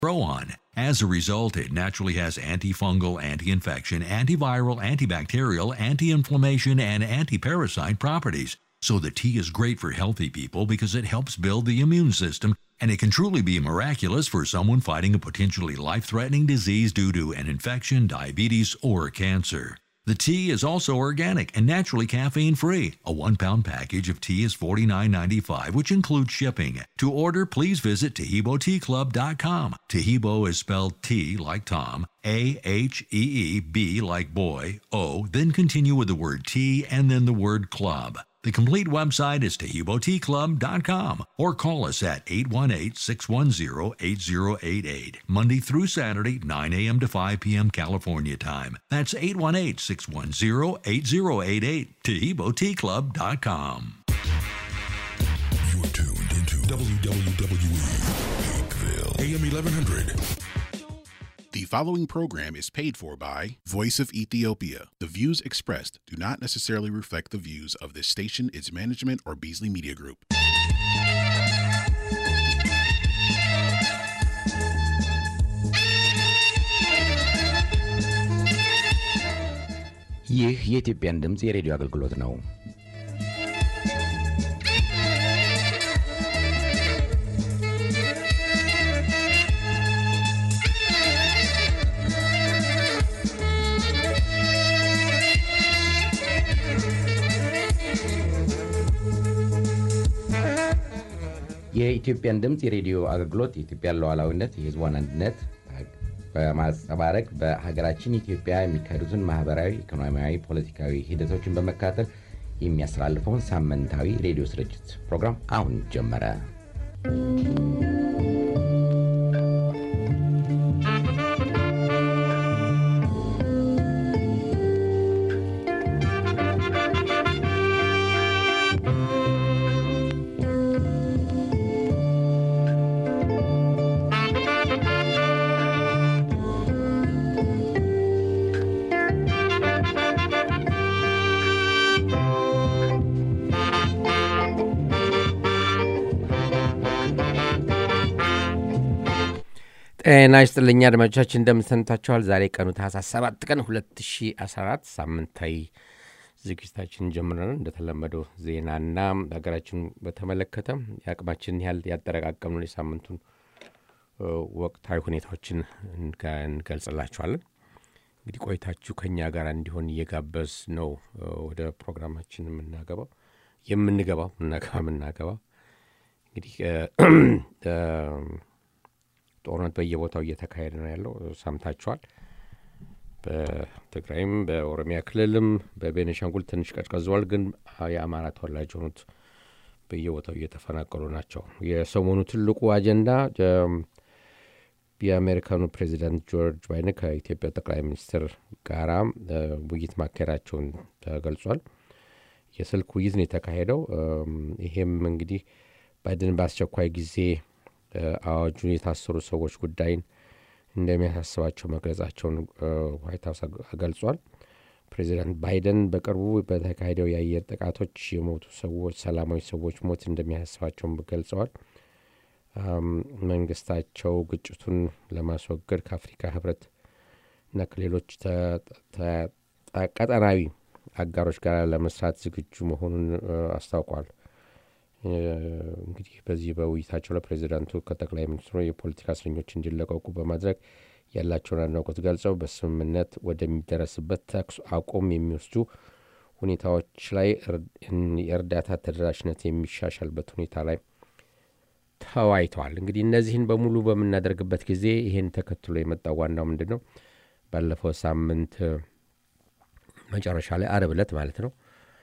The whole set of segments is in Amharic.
grow on. As a result, it naturally has antifungal, anti-infection, antiviral, antibacterial, anti-inflammation, and anti-parasite properties. So the tea is great for healthy people because it helps build the immune system, and it can truly be miraculous for someone fighting a potentially life-threatening disease due to an infection, diabetes, or cancer. The tea is also organic and naturally caffeine free. A one pound package of tea is $49.95, which includes shipping. To order, please visit TaheeboTeaClub.com. Tahebo is spelled T like Tom, A H E E B like boy, O, then continue with the word tea and then the word club. The complete website is TaheeboTeaClub.com or call us at 818-610-8088, Monday through Saturday, 9 a.m. to 5 p.m. California time. That's 818-610-8088, TaheeboTeaClub.com. You're tuned into WWE Hakeville, AM 1100. The following program is paid for by Voice of Ethiopia. The views expressed do not necessarily reflect the views of this station, its management, or Beasley Media Group. ይህ የኢትዮጵያን ድምፅ የሬዲዮ አገልግሎት ነው። የኢትዮጵያን ድምፅ የሬዲዮ አገልግሎት የኢትዮጵያን ሉዓላዊነት፣ የሕዝቧን አንድነት በማንጸባረቅ በሀገራችን ኢትዮጵያ የሚካሄዱትን ማህበራዊ፣ ኢኮኖሚያዊ፣ ፖለቲካዊ ሂደቶችን በመከታተል የሚያስተላልፈውን ሳምንታዊ ሬዲዮ ስርጭት ፕሮግራም አሁን ጀመረ። ጤና ይስጥልኛ አድማጮቻችን እንደምንሰንታችኋል። ዛሬ ቀኑ ታህሳስ 7 ቀን 2014 ሳምንታዊ ዝግጅታችን ጀምረናል። እንደተለመደው ዜናና ሀገራችን በተመለከተ የአቅማችንን ያህል ያጠረቃቀምነውን የሳምንቱን ወቅታዊ ሁኔታዎችን እንገልጽላችኋለን። እንግዲህ ቆይታችሁ ከኛ ጋር እንዲሆን እየጋበዝ ነው ወደ ፕሮግራማችን የምናገባው የምንገባው ምናገባ የምናገባው እንግዲህ ጦርነት በየቦታው እየተካሄደ ነው ያለው። ሰምታችኋል። በትግራይም በኦሮሚያ ክልልም በቤኒሻንጉል ትንሽ ቀዝቀዘዋል፣ ግን የአማራ ተወላጅ የሆኑት በየቦታው እየተፈናቀሉ ናቸው። የሰሞኑ ትልቁ አጀንዳ የአሜሪካኑ ፕሬዚዳንት ጆርጅ ባይደን ከኢትዮጵያ ጠቅላይ ሚኒስትር ጋራ ውይይት ማካሄዳቸውን ተገልጿል። የስልክ ውይይት ነው የተካሄደው። ይሄም እንግዲህ ባይደን በአስቸኳይ ጊዜ አዋጁን የታሰሩ ሰዎች ጉዳይን እንደሚያሳስባቸው መግለጻቸውን ዋይት ሀውስ ገልጿል። ፕሬዚዳንት ባይደን በቅርቡ በተካሄደው የአየር ጥቃቶች የሞቱ ሰዎች ሰላማዊ ሰዎች ሞት እንደሚያሳስባቸውን ገልጸዋል። መንግስታቸው ግጭቱን ለማስወገድ ከአፍሪካ ህብረት እና ከሌሎች ቀጠናዊ አጋሮች ጋር ለመስራት ዝግጁ መሆኑን አስታውቋል። እንግዲህ በዚህ በውይይታቸው ላይ ፕሬዚዳንቱ ከጠቅላይ ሚኒስትሩ የፖለቲካ እስረኞች እንዲለቀቁ በማድረግ ያላቸውን አድናቆት ገልጸው በስምምነት ወደሚደረስበት ተኩስ አቁም የሚወስዱ ሁኔታዎች ላይ የእርዳታ ተደራሽነት የሚሻሻልበት ሁኔታ ላይ ተወያይተዋል። እንግዲህ እነዚህን በሙሉ በምናደርግበት ጊዜ ይህን ተከትሎ የመጣው ዋናው ምንድን ነው? ባለፈው ሳምንት መጨረሻ ላይ አርብ ዕለት ማለት ነው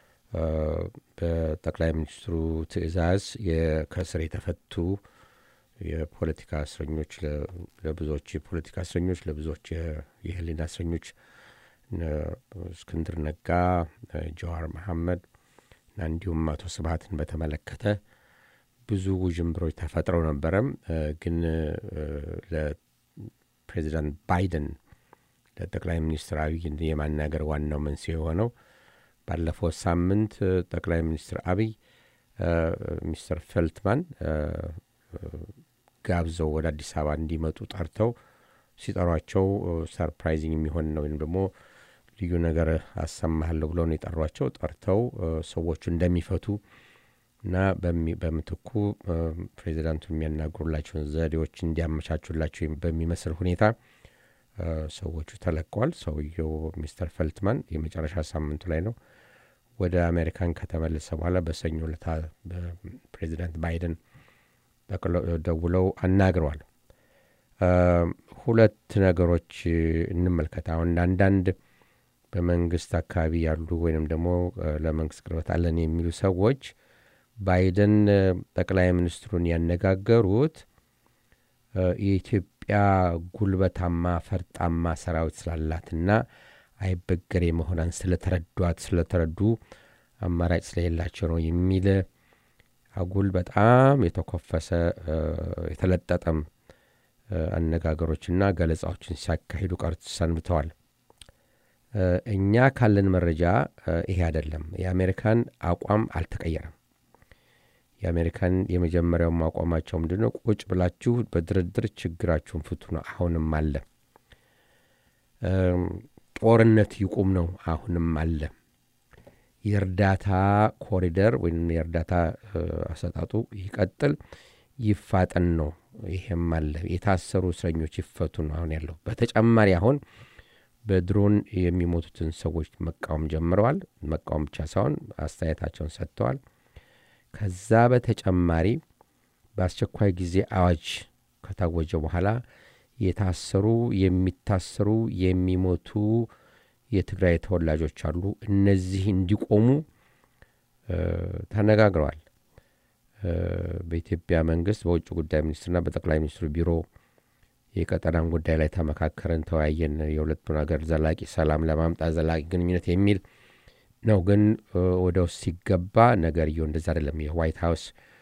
በጠቅላይ ሚኒስትሩ ትዕዛዝ ከእስር የተፈቱ የፖለቲካ እስረኞች ለብዙዎች የፖለቲካ እስረኞች ለብዙዎች የህሊና እስረኞች እስክንድር ነጋ፣ ጀዋር መሐመድ እና እንዲሁም አቶ ስብሀትን በተመለከተ ብዙ ውዥንብሮች ተፈጥረው ነበረም። ግን ለፕሬዚዳንት ባይደን ለጠቅላይ ሚኒስትር አብይ የማናገር ዋናው መንስኤ የሆነው ባለፈው ሳምንት ጠቅላይ ሚኒስትር አብይ ሚስተር ፌልትማን ጋብዘው ወደ አዲስ አበባ እንዲመጡ ጠርተው ሲጠሯቸው ሰርፕራይዚንግ የሚሆን ነው ወይም ደግሞ ልዩ ነገር አሰማሃለሁ ብለው ነው የጠሯቸው። ጠርተው ሰዎቹ እንደሚፈቱ እና በምትኩ ፕሬዚዳንቱን የሚያናግሩላቸውን ዘዴዎች እንዲያመቻቹላቸው በሚመስል ሁኔታ ሰዎቹ ተለቀዋል። ሰውየው ሚስተር ፈልትማን የመጨረሻ ሳምንቱ ላይ ነው ወደ አሜሪካን ከተመለሰ በኋላ በሰኞ ዕለት ፕሬዚዳንት ባይደን ደውለው አናግረዋል። ሁለት ነገሮች እንመልከት። አሁን አንዳንድ በመንግስት አካባቢ ያሉ ወይንም ደግሞ ለመንግስት ቅርበት አለን የሚሉ ሰዎች ባይደን ጠቅላይ ሚኒስትሩን ያነጋገሩት የኢትዮጵያ ጉልበታማ ፈርጣማ ሰራዊት ስላላትና አይበገሬ መሆኗን ስለተረዷት ስለተረዱ አማራጭ ስለሌላቸው ነው የሚል አጉል በጣም የተኮፈሰ የተለጠጠም አነጋገሮችና ገለጻዎችን ሲያካሂዱ ቀርቶ ሰንብተዋል። እኛ ካለን መረጃ ይሄ አይደለም። የአሜሪካን አቋም አልተቀየረም። የአሜሪካን የመጀመሪያውም አቋማቸው ምንድን ነው? ቁጭ ብላችሁ በድርድር ችግራችሁን ፍቱ ነው። አሁንም አለ። ጦርነት ይቁም ነው። አሁንም አለ። የእርዳታ ኮሪደር ወይም የእርዳታ አሰጣጡ ይቀጥል፣ ይፋጠን ነው። ይሄም አለ። የታሰሩ እስረኞች ይፈቱ ነው አሁን ያለው። በተጨማሪ አሁን በድሮን የሚሞቱትን ሰዎች መቃወም ጀምረዋል። መቃወም ብቻ ሳይሆን አስተያየታቸውን ሰጥተዋል። ከዛ በተጨማሪ በአስቸኳይ ጊዜ አዋጅ ከታወጀ በኋላ የታሰሩ የሚታሰሩ የሚሞቱ የትግራይ ተወላጆች አሉ። እነዚህ እንዲቆሙ ተነጋግረዋል። በኢትዮጵያ መንግስት በውጭ ጉዳይ ሚኒስትርና በጠቅላይ ሚኒስትሩ ቢሮ የቀጠናን ጉዳይ ላይ ተመካከርን፣ ተወያየን። የሁለቱን ሀገር ዘላቂ ሰላም ለማምጣት ዘላቂ ግንኙነት የሚል ነው። ግን ወደ ውስጥ ሲገባ ነገርየው እንደዛ አይደለም። የዋይት ሀውስ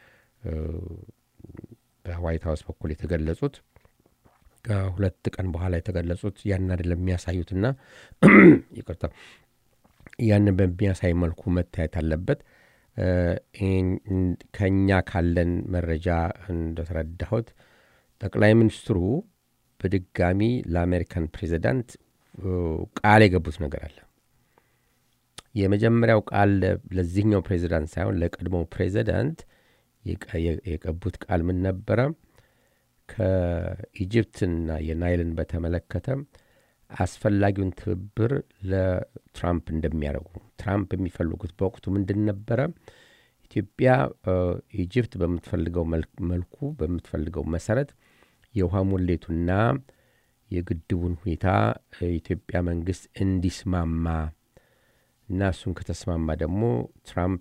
በዋይት ሀውስ በኩል የተገለጹት ከሁለት ቀን በኋላ የተገለጹት ያን አይደለም የሚያሳዩትና ይቅርታ፣ ያንን በሚያሳይ መልኩ መታየት አለበት። ከኛ ካለን መረጃ እንደተረዳሁት ጠቅላይ ሚኒስትሩ በድጋሚ ለአሜሪካን ፕሬዚዳንት ቃል የገቡት ነገር አለ። የመጀመሪያው ቃል ለዚህኛው ፕሬዚዳንት ሳይሆን ለቀድሞው ፕሬዚዳንት የገቡት ቃል ምን ነበረ? ከኢጅፕትና የናይልን በተመለከተ አስፈላጊውን ትብብር ለትራምፕ እንደሚያደርጉ ትራምፕ የሚፈልጉት በወቅቱ ምንድን ነበረ? ኢትዮጵያ ኢጅፕት በምትፈልገው መልኩ በምትፈልገው መሰረት የውሃ ሙሌቱና የግድቡን ሁኔታ የኢትዮጵያ መንግስት እንዲስማማ እና እሱን ከተስማማ ደግሞ ትራምፕ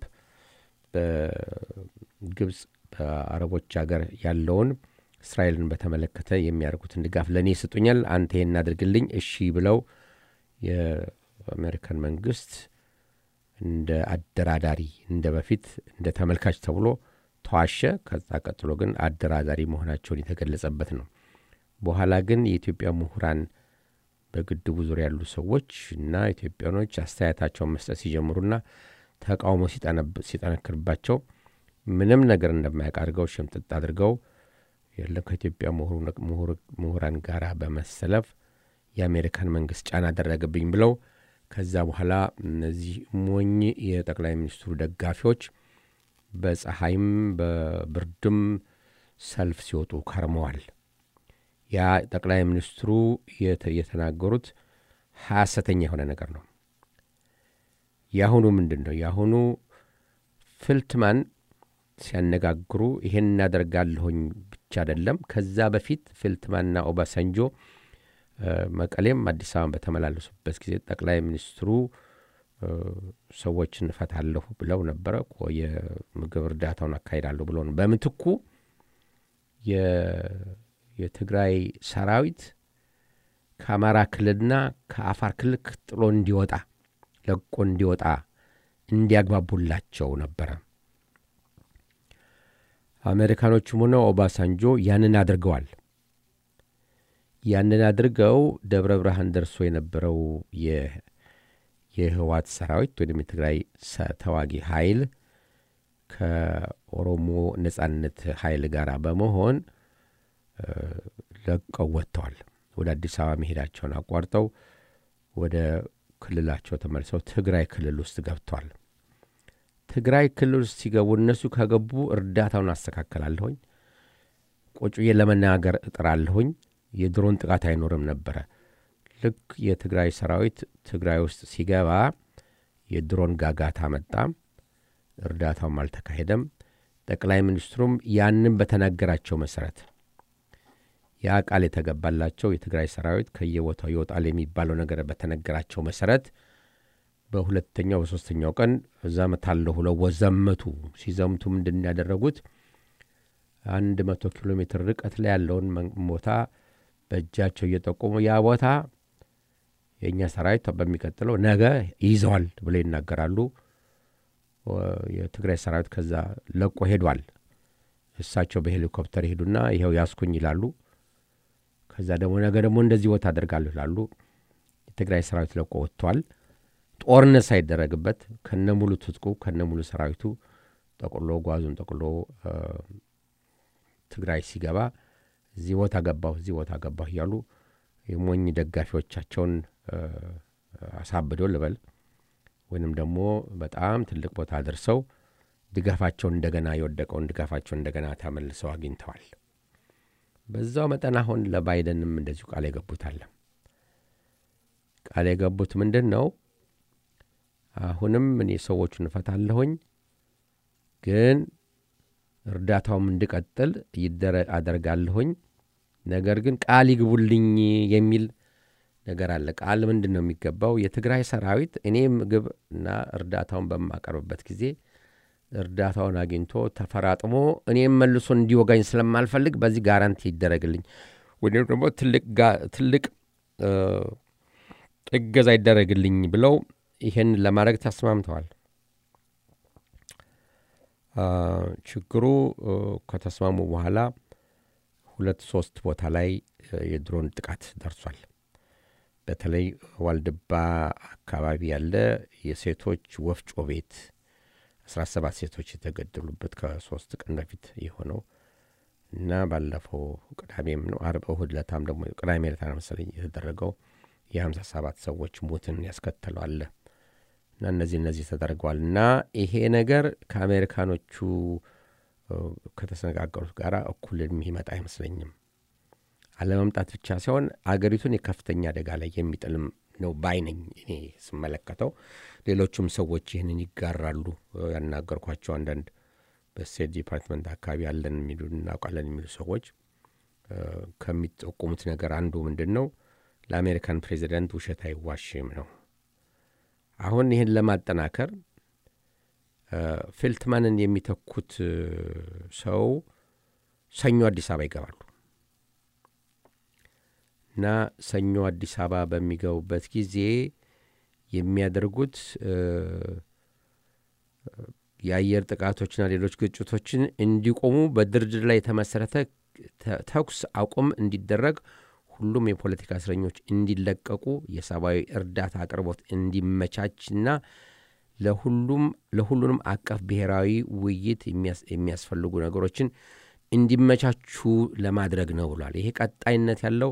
በግብፅ በአረቦች ሀገር ያለውን እስራኤልን በተመለከተ የሚያደርጉትን ድጋፍ ለእኔ ይሰጡኛል፣ አንተ ይህን እናድርግልኝ፣ እሺ ብለው የአሜሪካን መንግስት እንደ አደራዳሪ እንደ በፊት እንደ ተመልካች ተብሎ ተዋሸ። ከዛ ቀጥሎ ግን አደራዳሪ መሆናቸውን የተገለጸበት ነው። በኋላ ግን የኢትዮጵያ ምሁራን በግድቡ ዙሪያ ያሉ ሰዎች እና ኢትዮጵያኖች አስተያየታቸውን መስጠት ሲጀምሩና ተቃውሞ ሲጠነክርባቸው ምንም ነገር እንደማያውቅ አድርገው ሽምጥጥ አድርገው የለም ከኢትዮጵያ ምሁራን ጋር በመሰለፍ የአሜሪካን መንግስት ጫና አደረገብኝ ብለው ከዛ በኋላ እነዚህ ሞኝ የጠቅላይ ሚኒስትሩ ደጋፊዎች በፀሐይም በብርድም ሰልፍ ሲወጡ ከርመዋል። ያ ጠቅላይ ሚኒስትሩ የተናገሩት ሐሰተኛ የሆነ ነገር ነው። የአሁኑ ምንድን ነው? የአሁኑ ፍልትማን ሲያነጋግሩ ይሄን እናደርጋለሁኝ ብቻ አይደለም። ከዛ በፊት ፍልትማንና ኦባሳንጆ መቀሌም አዲስ አበባን በተመላለሱበት ጊዜ ጠቅላይ ሚኒስትሩ ሰዎችን እፈታለሁ ብለው ነበረ። የምግብ እርዳታውን አካሂዳለሁ ብለው ነው። በምትኩ የትግራይ ሰራዊት ከአማራ ክልልና ከአፋር ክልል ጥሎ እንዲወጣ ለቆ እንዲወጣ እንዲያግባቡላቸው ነበረ። አሜሪካኖቹም ሆነ ኦባሳንጆ ያንን አድርገዋል። ያንን አድርገው ደብረ ብርሃን ደርሶ የነበረው የህዋት ሰራዊት ወይም የትግራይ ተዋጊ ኃይል ከኦሮሞ ነጻነት ኃይል ጋር በመሆን ለቀው ወጥተዋል። ወደ አዲስ አበባ መሄዳቸውን አቋርጠው ወደ ክልላቸው ተመልሰው ትግራይ ክልል ውስጥ ገብተዋል። ትግራይ ክልል ውስጥ ሲገቡ እነሱ ከገቡ እርዳታውን አስተካከላለሁኝ፣ ቁጭ ብዬ ለመናገር እጥራለሁኝ፣ የድሮን ጥቃት አይኖርም ነበረ። ልክ የትግራይ ሰራዊት ትግራይ ውስጥ ሲገባ የድሮን ጋጋታ መጣ። እርዳታውም አልተካሄደም። ጠቅላይ ሚኒስትሩም ያንን በተናገራቸው መሰረት ያ ቃል የተገባላቸው የትግራይ ሰራዊት ከየቦታው ይወጣል የሚባለው ነገር በተነገራቸው መሰረት በሁለተኛው በሶስተኛው ቀን እዘምታለሁ ብለው ዘመቱ። ሲዘምቱ ምንድን ያደረጉት አንድ መቶ ኪሎ ሜትር ርቀት ላይ ያለውን ቦታ በእጃቸው እየጠቆሙ ያ ቦታ የእኛ ሰራዊት በሚቀጥለው ነገ ይዘዋል ብለው ይናገራሉ። የትግራይ ሰራዊት ከዛ ለቆ ሄዷል። እሳቸው በሄሊኮፕተር ሄዱና ይኸው ያስኩኝ ይላሉ። ከዛ ደግሞ ነገ ደግሞ እንደዚህ ቦታ አደርጋለሁ ይላሉ። የትግራይ ሰራዊት ለቆ ወጥቷል። ጦርነት ሳይደረግበት ከነ ሙሉ ትጥቁ ከነ ሙሉ ሰራዊቱ ጠቅሎ ጓዙን ጠቅሎ ትግራይ ሲገባ እዚህ ቦታ ገባሁ እዚህ ቦታ ገባሁ እያሉ የሞኝ ደጋፊዎቻቸውን አሳብደው ልበል ወይንም ደግሞ በጣም ትልቅ ቦታ ደርሰው ድጋፋቸውን እንደገና የወደቀውን ድጋፋቸውን እንደገና ተመልሰው አግኝተዋል። በዛው መጠን አሁን ለባይደንም እንደዚሁ ቃል የገቡት አለ። ቃል የገቡት ምንድን ነው? አሁንም እኔ ሰዎቹን እፈታለሁኝ፣ ግን እርዳታውም እንዲቀጥል አደርጋለሁኝ። ነገር ግን ቃል ይግቡልኝ የሚል ነገር አለ። ቃል ምንድን ነው የሚገባው? የትግራይ ሰራዊት እኔ ምግብ እና እርዳታውን በማቀርብበት ጊዜ እርዳታውን አግኝቶ ተፈራጥሞ እኔም መልሶ እንዲወጋኝ ስለማልፈልግ በዚህ ጋራንቲ ይደረግልኝ ወይም ደግሞ ትልቅ እገዛ ይደረግልኝ ብለው ይህን ለማድረግ ተስማምተዋል። ችግሩ ከተስማሙ በኋላ ሁለት ሶስት ቦታ ላይ የድሮን ጥቃት ደርሷል። በተለይ ዋልድባ አካባቢ ያለ የሴቶች ወፍጮ ቤት አስራ ሰባት ሴቶች የተገደሉበት ከሶስት ቀን በፊት የሆነው እና ባለፈው ቅዳሜም ነው አርብ እሁድ ለታም ደግሞ ቅዳሜ ለታ መሰለኝ የተደረገው የሀምሳ ሰባት ሰዎች ሞትን ያስከተለው አለ እና እነዚህ እነዚህ ተደርገዋል እና ይሄ ነገር ከአሜሪካኖቹ ከተነጋገሩት ጋር እኩል የሚመጣ አይመስለኝም። አለመምጣት ብቻ ሳይሆን አገሪቱን የከፍተኛ አደጋ ላይ የሚጥልም ነው ባይ ነኝ እኔ ስመለከተው። ሌሎቹም ሰዎች ይህንን ይጋራሉ። ያናገርኳቸው አንዳንድ በስቴት ዲፓርትመንት አካባቢ ያለን የሚሉ እናውቃለን የሚሉ ሰዎች ከሚጠቁሙት ነገር አንዱ ምንድን ነው ለአሜሪካን ፕሬዚደንት ውሸት አይዋሽም ነው። አሁን ይህን ለማጠናከር ፌልትማንን የሚተኩት ሰው ሰኞ አዲስ አበባ ይገባሉ እና ሰኞ አዲስ አበባ በሚገቡበት ጊዜ የሚያደርጉት የአየር ጥቃቶችና ሌሎች ግጭቶችን እንዲቆሙ በድርድር ላይ የተመሰረተ ተኩስ አቁም እንዲደረግ ሁሉም የፖለቲካ እስረኞች እንዲለቀቁ የሰብአዊ እርዳታ አቅርቦት እንዲመቻችና ለሁሉም ለሁሉንም አቀፍ ብሔራዊ ውይይት የሚያስፈልጉ ነገሮችን እንዲመቻቹ ለማድረግ ነው ብሏል። ይሄ ቀጣይነት ያለው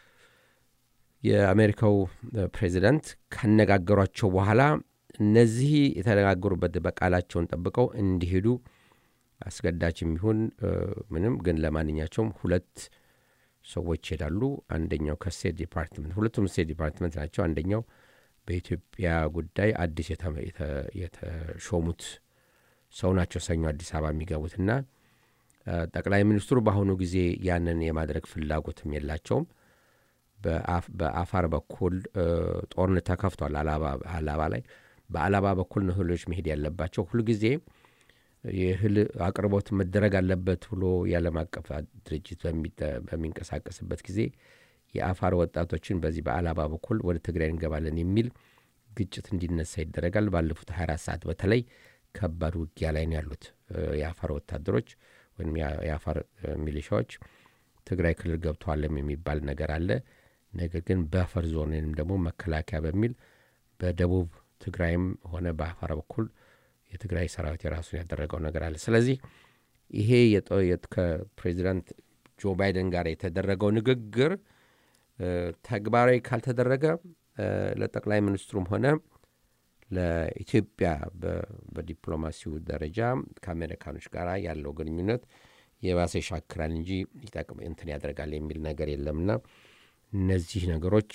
የአሜሪካው ፕሬዚዳንት ካነጋገሯቸው በኋላ እነዚህ የተነጋገሩበት በቃላቸውን ጠብቀው እንዲሄዱ አስገዳጅም ይሁን ምንም ግን ለማንኛቸውም ሁለት ሰዎች ይሄዳሉ። አንደኛው ከስቴት ዲፓርትመንት ሁለቱም ስቴት ዲፓርትመንት ናቸው። አንደኛው በኢትዮጵያ ጉዳይ አዲስ የተሾሙት ሰው ናቸው ሰኞ አዲስ አበባ የሚገቡትና ጠቅላይ ሚኒስትሩ በአሁኑ ጊዜ ያንን የማድረግ ፍላጎትም የላቸውም። በአፋር በኩል ጦርነት ተከፍቷል አላባ ላይ። በአላባ በኩል ነው እህሎች መሄድ ያለባቸው። ሁልጊዜ የእህል አቅርቦት መደረግ አለበት ብሎ የዓለም አቀፍ ድርጅት በሚንቀሳቀስበት ጊዜ የአፋር ወጣቶችን በዚህ በአላባ በኩል ወደ ትግራይ እንገባለን የሚል ግጭት እንዲነሳ ይደረጋል። ባለፉት 24 ሰዓት በተለይ ከባድ ውጊያ ላይ ነው ያሉት የአፋር ወታደሮች ወይም የአፋር ሚሊሻዎች ትግራይ ክልል ገብተዋለም የሚባል ነገር አለ። ነገር ግን በአፈር ዞን ወይም ደግሞ መከላከያ በሚል በደቡብ ትግራይም ሆነ በአፋር በኩል የትግራይ ሰራዊት የራሱን ያደረገው ነገር አለ። ስለዚህ ይሄ ከፕሬዚዳንት ጆ ባይደን ጋር የተደረገው ንግግር ተግባራዊ ካልተደረገ ለጠቅላይ ሚኒስትሩም ሆነ ለኢትዮጵያ በዲፕሎማሲው ደረጃ ከአሜሪካኖች ጋር ያለው ግንኙነት የባሰ ይሻክራል እንጂ ይጠቅም እንትን ያደርጋል የሚል ነገር የለምና እነዚህ ነገሮች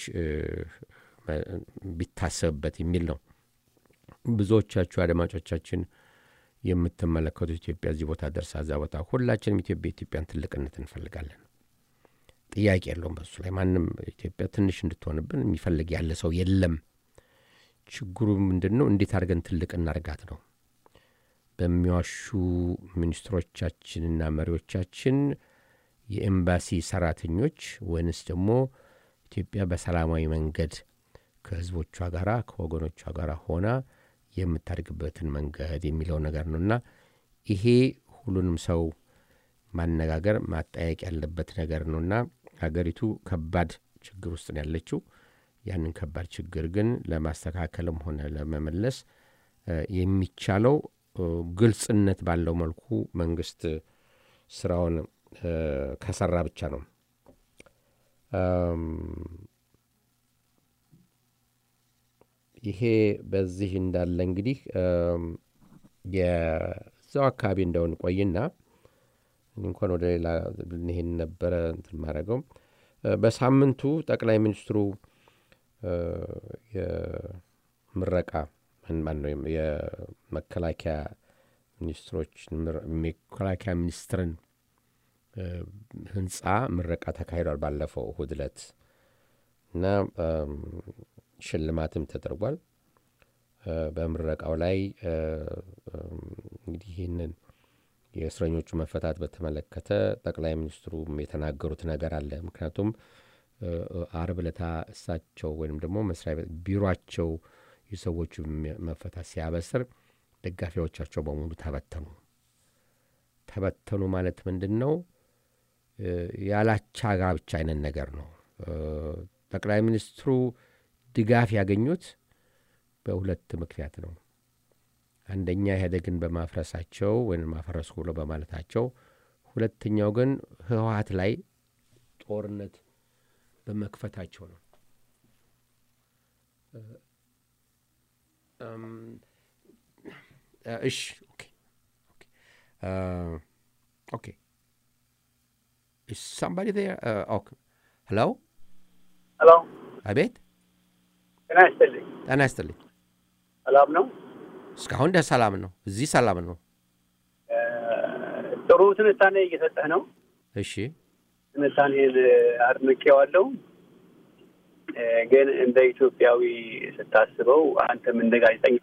ቢታሰብበት የሚል ነው። ብዙዎቻችሁ አድማጮቻችን የምትመለከቱ ኢትዮጵያ እዚህ ቦታ ደርሳ እዛ ቦታ ሁላችንም ኢትዮጵያ ኢትዮጵያን ትልቅነት እንፈልጋለን። ጥያቄ የለውም በሱ ላይ ማንም ኢትዮጵያ ትንሽ እንድትሆንብን የሚፈልግ ያለ ሰው የለም። ችግሩ ምንድን ነው? እንዴት አድርገን ትልቅ እናርጋት ነው። በሚዋሹ ሚኒስትሮቻችንና መሪዎቻችን የኤምባሲ ሰራተኞች ወይንስ ደግሞ ኢትዮጵያ በሰላማዊ መንገድ ከህዝቦቿ ጋራ ከወገኖቿ ጋር ሆና የምታድግበትን መንገድ የሚለው ነገር ነው እና ይሄ ሁሉንም ሰው ማነጋገር ማጠያየቅ ያለበት ነገር ነውና ሀገሪቱ ከባድ ችግር ውስጥ ነው ያለችው። ያንን ከባድ ችግር ግን ለማስተካከልም ሆነ ለመመለስ የሚቻለው ግልጽነት ባለው መልኩ መንግስት ስራውን ከሰራ ብቻ ነው። ይሄ በዚህ እንዳለ እንግዲህ የዛው አካባቢ እንደውን ቆይና እንኳን ወደ ሌላ ይሄን ነበረ እንትን ማድረገው በሳምንቱ ጠቅላይ ሚኒስትሩ የምረቃ ማነው የመከላከያ ሚኒስትሮች መከላከያ ሚኒስትርን ህንፃ ምረቃ ተካሂዷል ባለፈው እሁድ ዕለት እና ሽልማትም ተደርጓል። በምረቃው ላይ እንግዲህ ይህንን የእስረኞቹ መፈታት በተመለከተ ጠቅላይ ሚኒስትሩም የተናገሩት ነገር አለ። ምክንያቱም አርብ ዕለታ እሳቸው ወይም ደግሞ መስሪያ ቤት ቢሮቸው የሰዎቹ መፈታት ሲያበስር ደጋፊዎቻቸው በሙሉ ተበተኑ። ተበተኑ ማለት ምንድን ነው? ያላቻ ጋብቻ አይነት ነገር ነው። ጠቅላይ ሚኒስትሩ ድጋፍ ያገኙት በሁለት ምክንያት ነው። አንደኛ ኢህአዴግን በማፍረሳቸው ወይም ማፈረስኩ ብሎ በማለታቸው፣ ሁለተኛው ግን ህወሀት ላይ ጦርነት በመክፈታቸው ነው። እሺ ኦኬ ሳምባዲ ሄሎ ሄሎ አቤት ጤና ይስጥልኝ ጤና ይስጥልኝ ሰላም ነው እስካሁን ደስ ሰላም ነው እዚህ ሰላም ነው ጥሩ ትንታኔ እየሰጠህ ነው እሺ ትንታኔን አድንቄዋለሁ ግን እንደ ኢትዮጵያዊ ስታስበው አንተም እንደ ጋዜጠኛ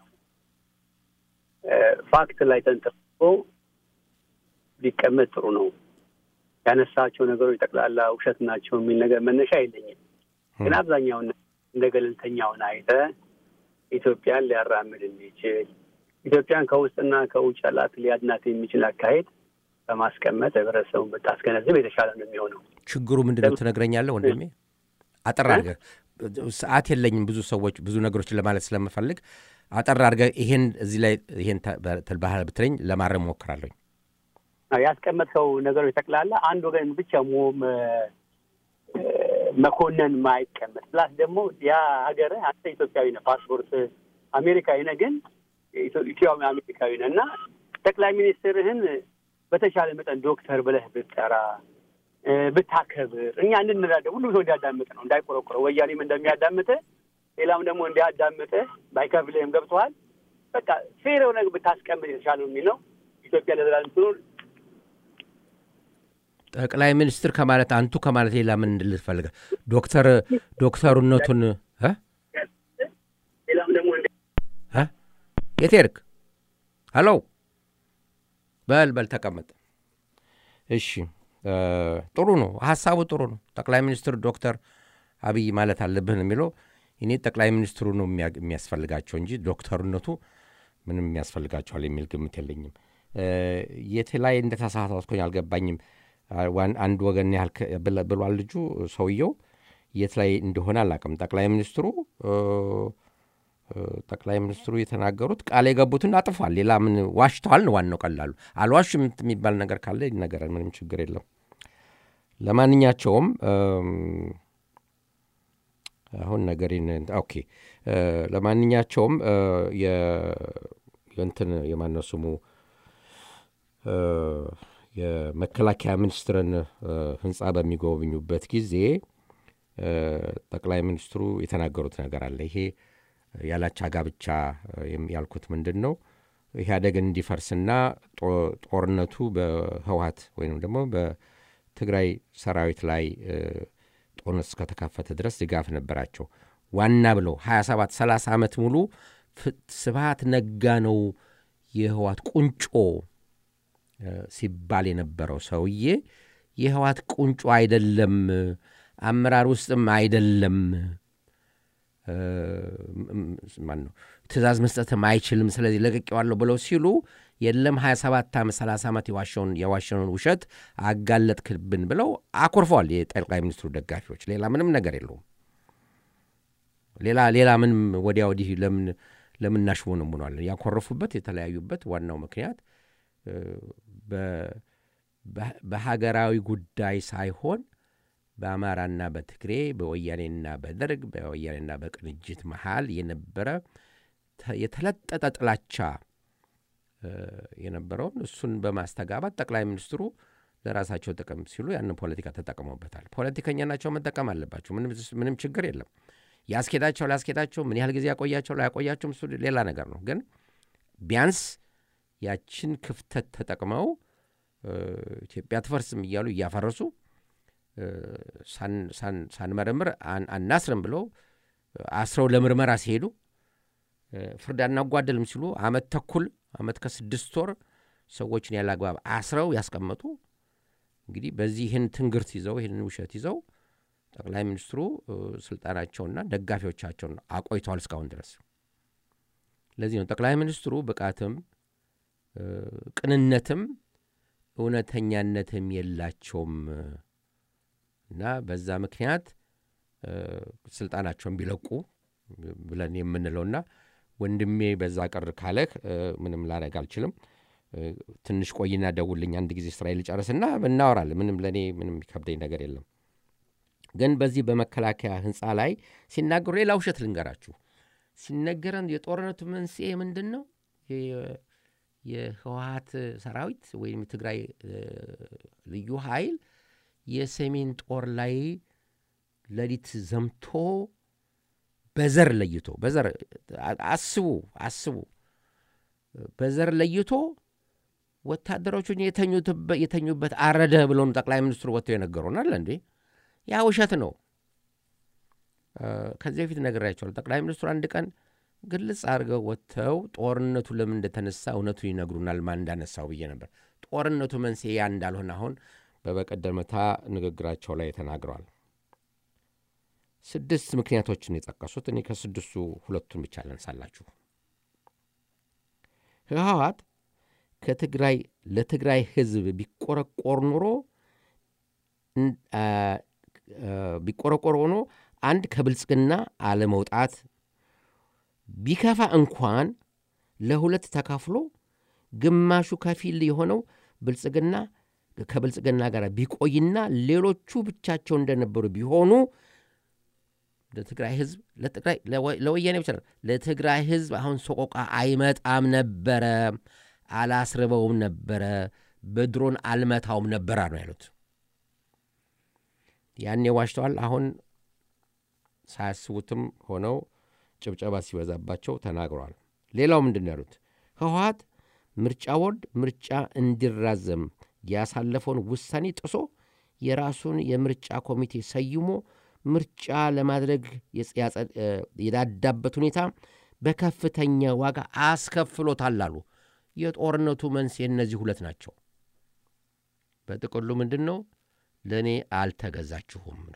ፋክት ላይ ተንተርሶ ቢቀመጥ ጥሩ ነው። ያነሳቸው ነገሮች ጠቅላላ ውሸት ናቸው የሚል ነገር መነሻ የለኝም። ግን አብዛኛውን እንደ ገለልተኛውን አይተ ኢትዮጵያን ሊያራምድ የሚችል ኢትዮጵያን ከውስጥና ከውጭ ያላት ሊያድናት የሚችል አካሄድ በማስቀመጥ ህብረተሰቡን ብታስገነዝብ የተሻለ ነው የሚሆነው። ችግሩ ምንድን ነው ትነግረኛለህ ወንድሜ? አጠር አድርገህ ሰዓት የለኝም ብዙ ሰዎች ብዙ ነገሮችን ለማለት ስለምፈልግ አጠር አድርገህ ይሄን እዚህ ላይ ይሄን ባህል ብትለኝ ለማረም ሞክራለኝ። ያስቀመጥከው ነገሮች ጠቅላላ አንድ ወገን ብቻ መኮነን ማይቀመጥ ፕላስ ደግሞ ያ ሀገር አንተ ኢትዮጵያዊ ነህ፣ ፓስፖርት አሜሪካዊ ነህ፣ ግን ኢትዮጵያዊ አሜሪካዊ ነህ እና ጠቅላይ ሚኒስትርህን በተሻለ መጠን ዶክተር ብለህ ብትጠራ ብታከብር እኛ እንድንረዳው ሁሉም ሰው እንዲያዳምጥ ነው እንዳይቆረቆረው ወያኔም እንደሚያዳምጥህ ሌላም ደግሞ እንዲያዳምጥህ ባይከፍልህም ገብቶሃል። በቃ ፌር የሆነ ብታስቀምጥ የተሻለ ነው የሚለው ኢትዮጵያ ለዘላለም ትኑር። ጠቅላይ ሚኒስትር ከማለት አንቱ ከማለት ሌላ ምን እንድልህ ፈልገህ ዶክተር ዶክተሩነቱን ሌላም ደግሞ የት ሄድክ? ሄሎ በል በል ተቀመጥ። እሺ ጥሩ ነው፣ ሀሳቡ ጥሩ ነው። ጠቅላይ ሚኒስትር ዶክተር አብይ ማለት አለብህ ነው የሚለው። እኔ ጠቅላይ ሚኒስትሩ ነው የሚያስፈልጋቸው እንጂ ዶክተርነቱ ምንም የሚያስፈልጋቸዋል የሚል ግምት የለኝም። የት ላይ እንደተሳሳትኩኝ አልገባኝም። አንድ ወገን ያህል ብሏል ልጁ ሰውየው፣ የት ላይ እንደሆነ አላውቅም። ጠቅላይ ሚኒስትሩ ጠቅላይ ሚኒስትሩ የተናገሩት ቃል የገቡትን አጥፏል። ሌላ ምን ዋሽተዋል ነው ዋናው። ቀላሉ አልዋሽም የሚባል ነገር ካለ ይነገራል። ምንም ችግር የለም። ለማንኛቸውም አሁን ነገሬን ኦኬ ለማንኛቸውም የእንትን የማነው ስሙ የመከላከያ ሚኒስትርን ህንፃ በሚጎበኙበት ጊዜ ጠቅላይ ሚኒስትሩ የተናገሩት ነገር አለ። ይሄ ያላቻ ጋብቻ ያልኩት ምንድን ነው? ኢህአዴግን እንዲፈርስና ጦርነቱ በህወሀት ወይም ደግሞ በትግራይ ሰራዊት ላይ ጦርነት እስከተካፈተ ድረስ ድጋፍ ነበራቸው። ዋና ብለው 27 30 ዓመት ሙሉ ስብሃት ነጋ ነው የህወሀት ቁንጮ ሲባል የነበረው ሰውዬ የህወሀት ቁንጮ አይደለም፣ አመራር ውስጥም አይደለም፣ ማን ነው ትእዛዝ መስጠትም አይችልም፣ ስለዚህ ለቅቄዋለሁ ብለው ሲሉ የለም 27 ዓመት 30 ዓመት የዋሸውን የዋሸውን ውሸት አጋለጥክብን ብለው አኮርፈዋል የጠቅላይ ሚኒስትሩ ደጋፊዎች። ሌላ ምንም ነገር የለውም። ሌላ ሌላ ምንም ወዲያ ወዲህ ለምን ለምን እናሽሞነሙነዋለን? ያኮረፉበት የተለያዩበት ዋናው ምክንያት በሀገራዊ ጉዳይ ሳይሆን በአማራና በትግሬ በወያኔና በደርግ በወያኔና በቅንጅት መሃል የነበረ የተለጠጠ ጥላቻ የነበረውን እሱን በማስተጋባት ጠቅላይ ሚኒስትሩ ለራሳቸው ጥቅም ሲሉ ያንን ፖለቲካ ተጠቅመውበታል። ፖለቲከኛ ናቸው፣ መጠቀም አለባቸው። ምንም ችግር የለም። ያስኬዳቸው ላያስኬዳቸው፣ ምን ያህል ጊዜ ያቆያቸው ላያቆያቸውም እሱ ሌላ ነገር ነው። ግን ቢያንስ ያችን ክፍተት ተጠቅመው ኢትዮጵያ ትፈርስም እያሉ እያፈረሱ ሳንመረምር አናስርም ብለው አስረው ለምርመራ ሲሄዱ ፍርድ አናጓደልም ሲሉ አመት ተኩል አመት ከስድስት ወር ሰዎችን ያለ አግባብ አስረው ያስቀመጡ እንግዲህ በዚህ ይህን ትንግርት ይዘው ይህንን ውሸት ይዘው ጠቅላይ ሚኒስትሩ ስልጣናቸውና ደጋፊዎቻቸውን አቆይተዋል እስካሁን ድረስ። ለዚህ ነው ጠቅላይ ሚኒስትሩ ብቃትም ቅንነትም እውነተኛነትም የላቸውም እና በዛ ምክንያት ስልጣናቸውን ቢለቁ ብለን የምንለውና ወንድሜ በዛ ቅር ካለህ ምንም ላረግ አልችልም። ትንሽ ቆይና ደውልኝ አንድ ጊዜ ስራ ልጨርስና እናወራለን። ምንም ለእኔ ምንም የሚከብደኝ ነገር የለም። ግን በዚህ በመከላከያ ህንፃ ላይ ሲናገሩ ሌላ ውሸት ልንገራችሁ። ሲነገረን የጦርነቱ መንስኤ ምንድን ነው? የህወሀት ሰራዊት ወይም የትግራይ ልዩ ኃይል የሰሜን ጦር ላይ ሌሊት ዘምቶ በዘር ለይቶ በዘር አስቡ አስቡ በዘር ለይቶ ወታደሮቹን የተኙበት አረደ ብለውን ጠቅላይ ሚኒስትሩ ወጥተው የነገሩናል። እንዴ ያ ውሸት ነው። ከዚህ በፊት ነግሬያቸዋለሁ። ጠቅላይ ሚኒስትሩ አንድ ቀን ግልጽ አድርገው ወጥተው ጦርነቱ ለምን እንደተነሳ እውነቱን ይነግሩናል፣ ማን እንዳነሳው ብዬ ነበር። ጦርነቱ መንስኤ ያ እንዳልሆነ አሁን በበቀደምታ ንግግራቸው ላይ ተናግረዋል። ስድስት ምክንያቶችን የጠቀሱት እኔ ከስድስቱ ሁለቱን ብቻ ላንሳላችሁ። ህወሓት ከትግራይ ለትግራይ ህዝብ ቢቆረቆር ኑሮ ቢቆረቆር ሆኖ አንድ ከብልጽግና አለመውጣት ቢከፋ እንኳን ለሁለት ተካፍሎ ግማሹ ከፊል የሆነው ብልጽግና ከብልጽግና ጋር ቢቆይና ሌሎቹ ብቻቸው እንደነበሩ ቢሆኑ ለትግራይ ህዝብ ለወያኔ ብቻ ለትግራይ ህዝብ አሁን ሰቆቃ አይመጣም ነበረ፣ አላስርበውም ነበረ፣ በድሮን አልመታውም ነበረ ነው ያሉት። ያኔ ዋሽተዋል። አሁን ሳያስቡትም ሆነው ጭብጨባ ሲበዛባቸው ተናግረዋል። ሌላው ምንድን ነው ያሉት? ህወሓት ምርጫ ቦርድ ምርጫ እንዲራዘም ያሳለፈውን ውሳኔ ጥሶ የራሱን የምርጫ ኮሚቴ ሰይሞ ምርጫ ለማድረግ የዳዳበት ሁኔታ በከፍተኛ ዋጋ አስከፍሎታል አሉ። የጦርነቱ መንስኤ እነዚህ ሁለት ናቸው። በጥቅሉ ምንድን ነው? ለእኔ አልተገዛችሁም ነው።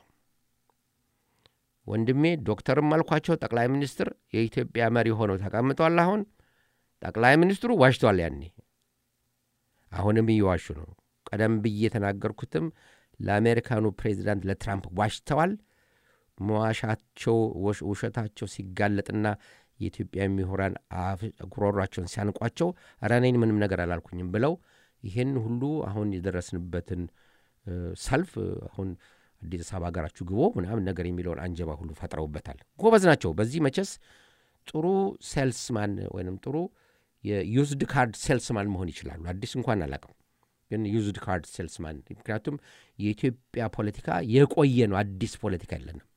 ወንድሜ ዶክተርም አልኳቸው ጠቅላይ ሚኒስትር የኢትዮጵያ መሪ ሆነው ተቀምጧል። አሁን ጠቅላይ ሚኒስትሩ ዋሽቷል። ያኔ አሁንም እየዋሹ ነው። ቀደም ብዬ የተናገርኩትም ለአሜሪካኑ ፕሬዚዳንት ለትራምፕ ዋሽተዋል። መዋሻቸው ውሸታቸው ሲጋለጥና የኢትዮጵያ ምሁራን ጉሮሯቸውን ሲያንቋቸው ኧረ እኔን ምንም ነገር አላልኩኝም ብለው ይህን ሁሉ አሁን የደረስንበትን ሰልፍ አሁን አዲስ አበባ ሀገራችሁ ግቦ ምናምን ነገር የሚለውን አንጀባ ሁሉ ፈጥረውበታል። ጎበዝ ናቸው። በዚህ መቼስ ጥሩ ሴልስማን ወይም ጥሩ የዩዝድ ካርድ ሴልስማን መሆን ይችላሉ። አዲስ እንኳን አላውቅም፣ ግን ዩዝድ ካርድ ሴልስማን። ምክንያቱም የኢትዮጵያ ፖለቲካ የቆየ ነው፣ አዲስ ፖለቲካ የለንም።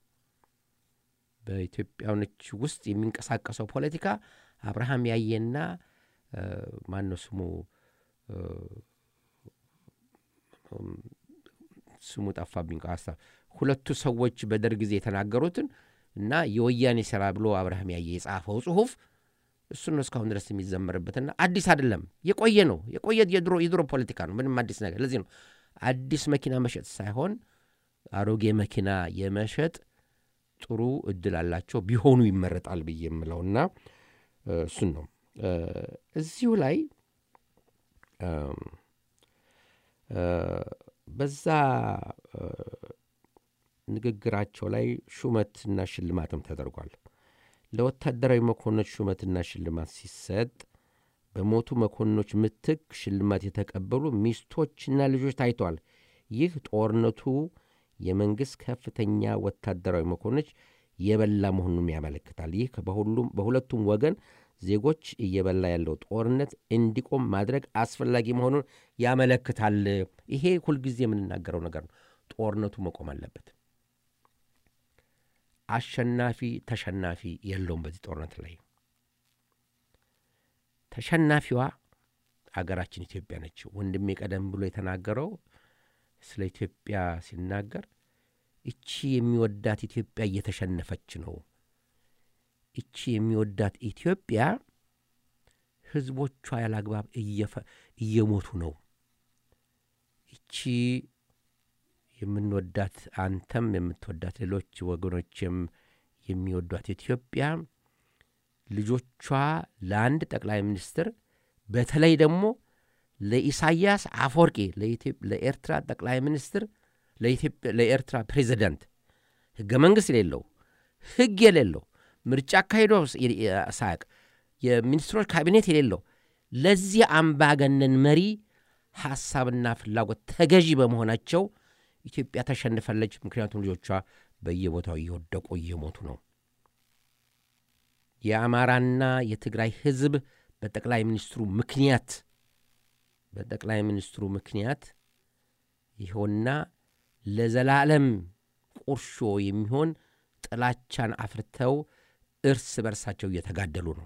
በኢትዮጵያኖች ውስጥ የሚንቀሳቀሰው ፖለቲካ አብርሃም ያየና ማነው ስሙ ስሙ ጠፋብኝ። ሀሳብ ሁለቱ ሰዎች በደርግ ጊዜ የተናገሩትን እና የወያኔ ስራ ብሎ አብርሃም ያየ የጻፈው ጽሁፍ እሱን ነው እስካሁን ድረስ የሚዘመርበትና አዲስ አይደለም፣ የቆየ ነው። የቆየ የድሮ የድሮ ፖለቲካ ነው። ምንም አዲስ ነገር። ለዚህ ነው አዲስ መኪና መሸጥ ሳይሆን አሮጌ መኪና የመሸጥ ጥሩ እድል አላቸው ቢሆኑ ይመረጣል ብዬ የምለውና እሱን ነው እዚሁ ላይ በዛ ንግግራቸው ላይ ሹመትና ሽልማትም ተደርጓል። ለወታደራዊ መኮንኖች ሹመትና ሽልማት ሲሰጥ በሞቱ መኮንኖች ምትክ ሽልማት የተቀበሉ ሚስቶችና ልጆች ታይተዋል። ይህ ጦርነቱ የመንግሥት ከፍተኛ ወታደራዊ መኮንኖች የበላ መሆኑንም ያመለክታል። ይህ በሁሉም በሁለቱም ወገን ዜጎች እየበላ ያለው ጦርነት እንዲቆም ማድረግ አስፈላጊ መሆኑን ያመለክታል። ይሄ ሁልጊዜ የምንናገረው ነገር ነው። ጦርነቱ መቆም አለበት። አሸናፊ ተሸናፊ የለውም በዚህ ጦርነት ላይ። ተሸናፊዋ አገራችን ኢትዮጵያ ነች። ወንድሜ ቀደም ብሎ የተናገረው ስለ ኢትዮጵያ ሲናገር እቺ የሚወዳት ኢትዮጵያ እየተሸነፈች ነው። እቺ የሚወዳት ኢትዮጵያ ሕዝቦቿ ያላግባብ እየሞቱ ነው። እቺ የምንወዳት አንተም የምትወዳት ሌሎች ወገኖችም የሚወዷት ኢትዮጵያ ልጆቿ ለአንድ ጠቅላይ ሚኒስትር በተለይ ደግሞ ለኢሳያስ አፈወርቂ ለኤርትራ ጠቅላይ ሚኒስትር ለኤርትራ ፕሬዚደንት ሕገ መንግሥት የሌለው ሕግ የሌለው ምርጫ አካሂዶ ሳያቅ የሚኒስትሮች ካቢኔት የሌለው ለዚህ አምባገነን መሪ ሐሳብና ፍላጎት ተገዢ በመሆናቸው ኢትዮጵያ ተሸንፋለች። ምክንያቱም ልጆቿ በየቦታው እየወደቁ እየሞቱ ነው። የአማራና የትግራይ ሕዝብ በጠቅላይ ሚኒስትሩ ምክንያት በጠቅላይ ሚኒስትሩ ምክንያት ይኸውና ለዘላለም ቁርሾ የሚሆን ጥላቻን አፍርተው እርስ በርሳቸው እየተጋደሉ ነው።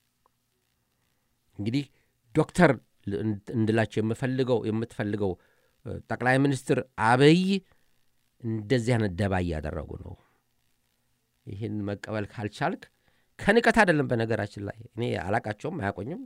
እንግዲህ ዶክተር እንድላቸው የምፈልገው የምትፈልገው ጠቅላይ ሚኒስትር አብይ እንደዚህ አይነት ደባ እያደረጉ ነው። ይህን መቀበል ካልቻልክ ከንቀት አይደለም። በነገራችን ላይ እኔ አላቃቸውም፣ አያቆኝም፣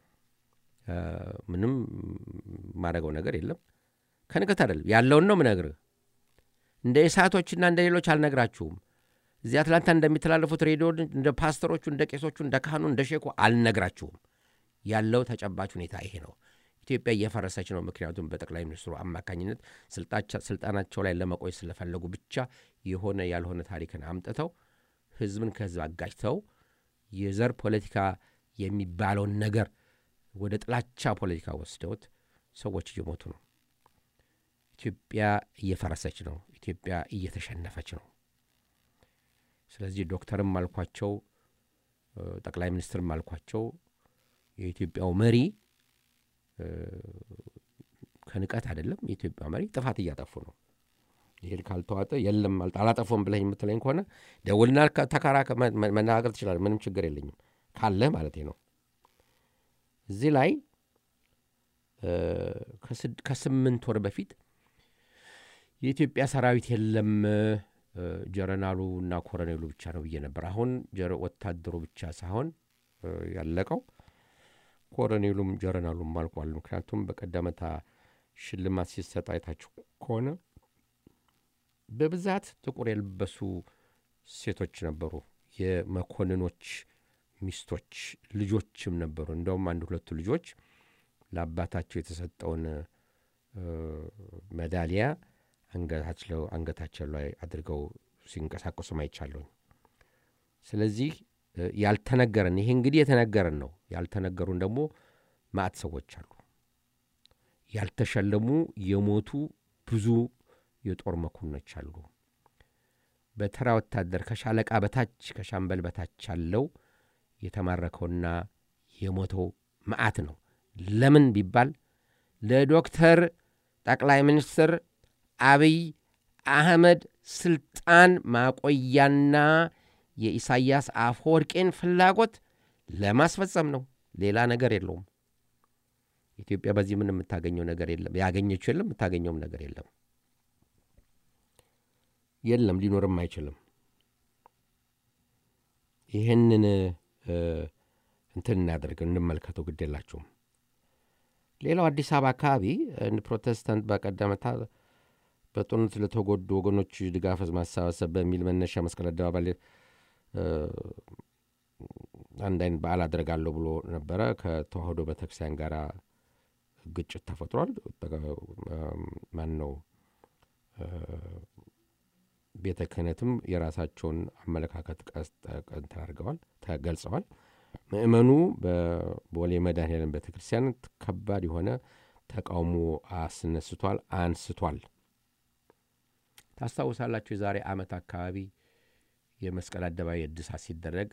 ምንም ማድረገው ነገር የለም። ከንቀት አይደለም፣ ያለውን ነው ምነግርህ። እንደ ኢሳቶችና እንደ ሌሎች አልነግራችሁም። እዚህ አትላንታ እንደሚተላለፉት ሬዲዮ እንደ ፓስተሮቹ፣ እንደ ቄሶቹ፣ እንደ ካህኑ፣ እንደ ሼኩ አልነግራችሁም። ያለው ተጨባጭ ሁኔታ ይሄ ነው። ኢትዮጵያ እየፈረሰች ነው። ምክንያቱም በጠቅላይ ሚኒስትሩ አማካኝነት ስልጣናቸው ላይ ለመቆየት ስለፈለጉ ብቻ የሆነ ያልሆነ ታሪክን አምጥተው ሕዝብን ከሕዝብ አጋጭተው የዘር ፖለቲካ የሚባለውን ነገር ወደ ጥላቻ ፖለቲካ ወስደውት ሰዎች እየሞቱ ነው። ኢትዮጵያ እየፈረሰች ነው። ኢትዮጵያ እየተሸነፈች ነው። ስለዚህ ዶክተርም አልኳቸው ጠቅላይ ሚኒስትርም አልኳቸው የኢትዮጵያው መሪ ከንቀት አይደለም። የኢትዮጵያ መሪ ጥፋት እያጠፉ ነው። ይህን ካልተዋጠ የለም አላጠፎም ብለህ የምትለኝ ከሆነ ደውልና ተካራ መነጋገር ትችላለህ። ምንም ችግር የለኝም ካለህ ማለት ነው። እዚህ ላይ ከስምንት ወር በፊት የኢትዮጵያ ሰራዊት የለም ጀረናሉ እና ኮረኔሉ ብቻ ነው ብዬ ነበር። አሁን ወታደሩ ብቻ ሳይሆን ያለቀው ኮረኔሉም ጀረናሉም አልቋል። ምክንያቱም በቀደመታ ሽልማት ሲሰጥ አይታችሁ ከሆነ በብዛት ጥቁር የለበሱ ሴቶች ነበሩ። የመኮንኖች ሚስቶች ልጆችም ነበሩ። እንደውም አንድ ሁለቱ ልጆች ለአባታቸው የተሰጠውን ሜዳሊያ አንገታቸው ላይ አድርገው ሲንቀሳቀሱ አይቻለሁኝ። ስለዚህ ያልተነገረን ይሄ እንግዲህ የተነገረን ነው። ያልተነገሩን ደግሞ ማዕት ሰዎች አሉ። ያልተሸለሙ የሞቱ ብዙ የጦር መኮንኖች አሉ። በተራ ወታደር ከሻለቃ በታች ከሻምበል በታች ያለው የተማረከውና የሞተው መዓት ነው። ለምን ቢባል ለዶክተር ጠቅላይ ሚኒስትር አብይ አህመድ ስልጣን ማቆያና የኢሳያስ አፈወርቄን ፍላጎት ለማስፈጸም ነው። ሌላ ነገር የለውም። ኢትዮጵያ በዚህ ምን የምታገኘው ነገር የለም። ያገኘችው የለም፣ የምታገኘውም ነገር የለም። የለም፣ ሊኖርም አይችልም። ይህንን እንትን እናደርግ እንመልከተው፣ ግድ የላችሁም። ሌላው አዲስ አበባ አካባቢ ፕሮቴስታንት በቀደመታ በጦርነት ለተጎዱ ወገኖች ድጋፍ ማሰባሰብ በሚል መነሻ መስቀል አደባባይ አንድ አይነት በዓል አደርጋለሁ ብሎ ነበረ። ከተዋህዶ ቤተክርስቲያን ጋር ግጭት ተፈጥሯል። ማን ነው ቤተ ክህነትም የራሳቸውን አመለካከት እንትን አድርገዋል ተገልጸዋል። ምእመኑ በቦሌ መድኃኔዓለም ቤተ ክርስቲያን ከባድ የሆነ ተቃውሞ አስነስቷል፣ አንስቷል። ታስታውሳላችሁ የዛሬ ዓመት አካባቢ የመስቀል አደባባይ እድሳት ሲደረግ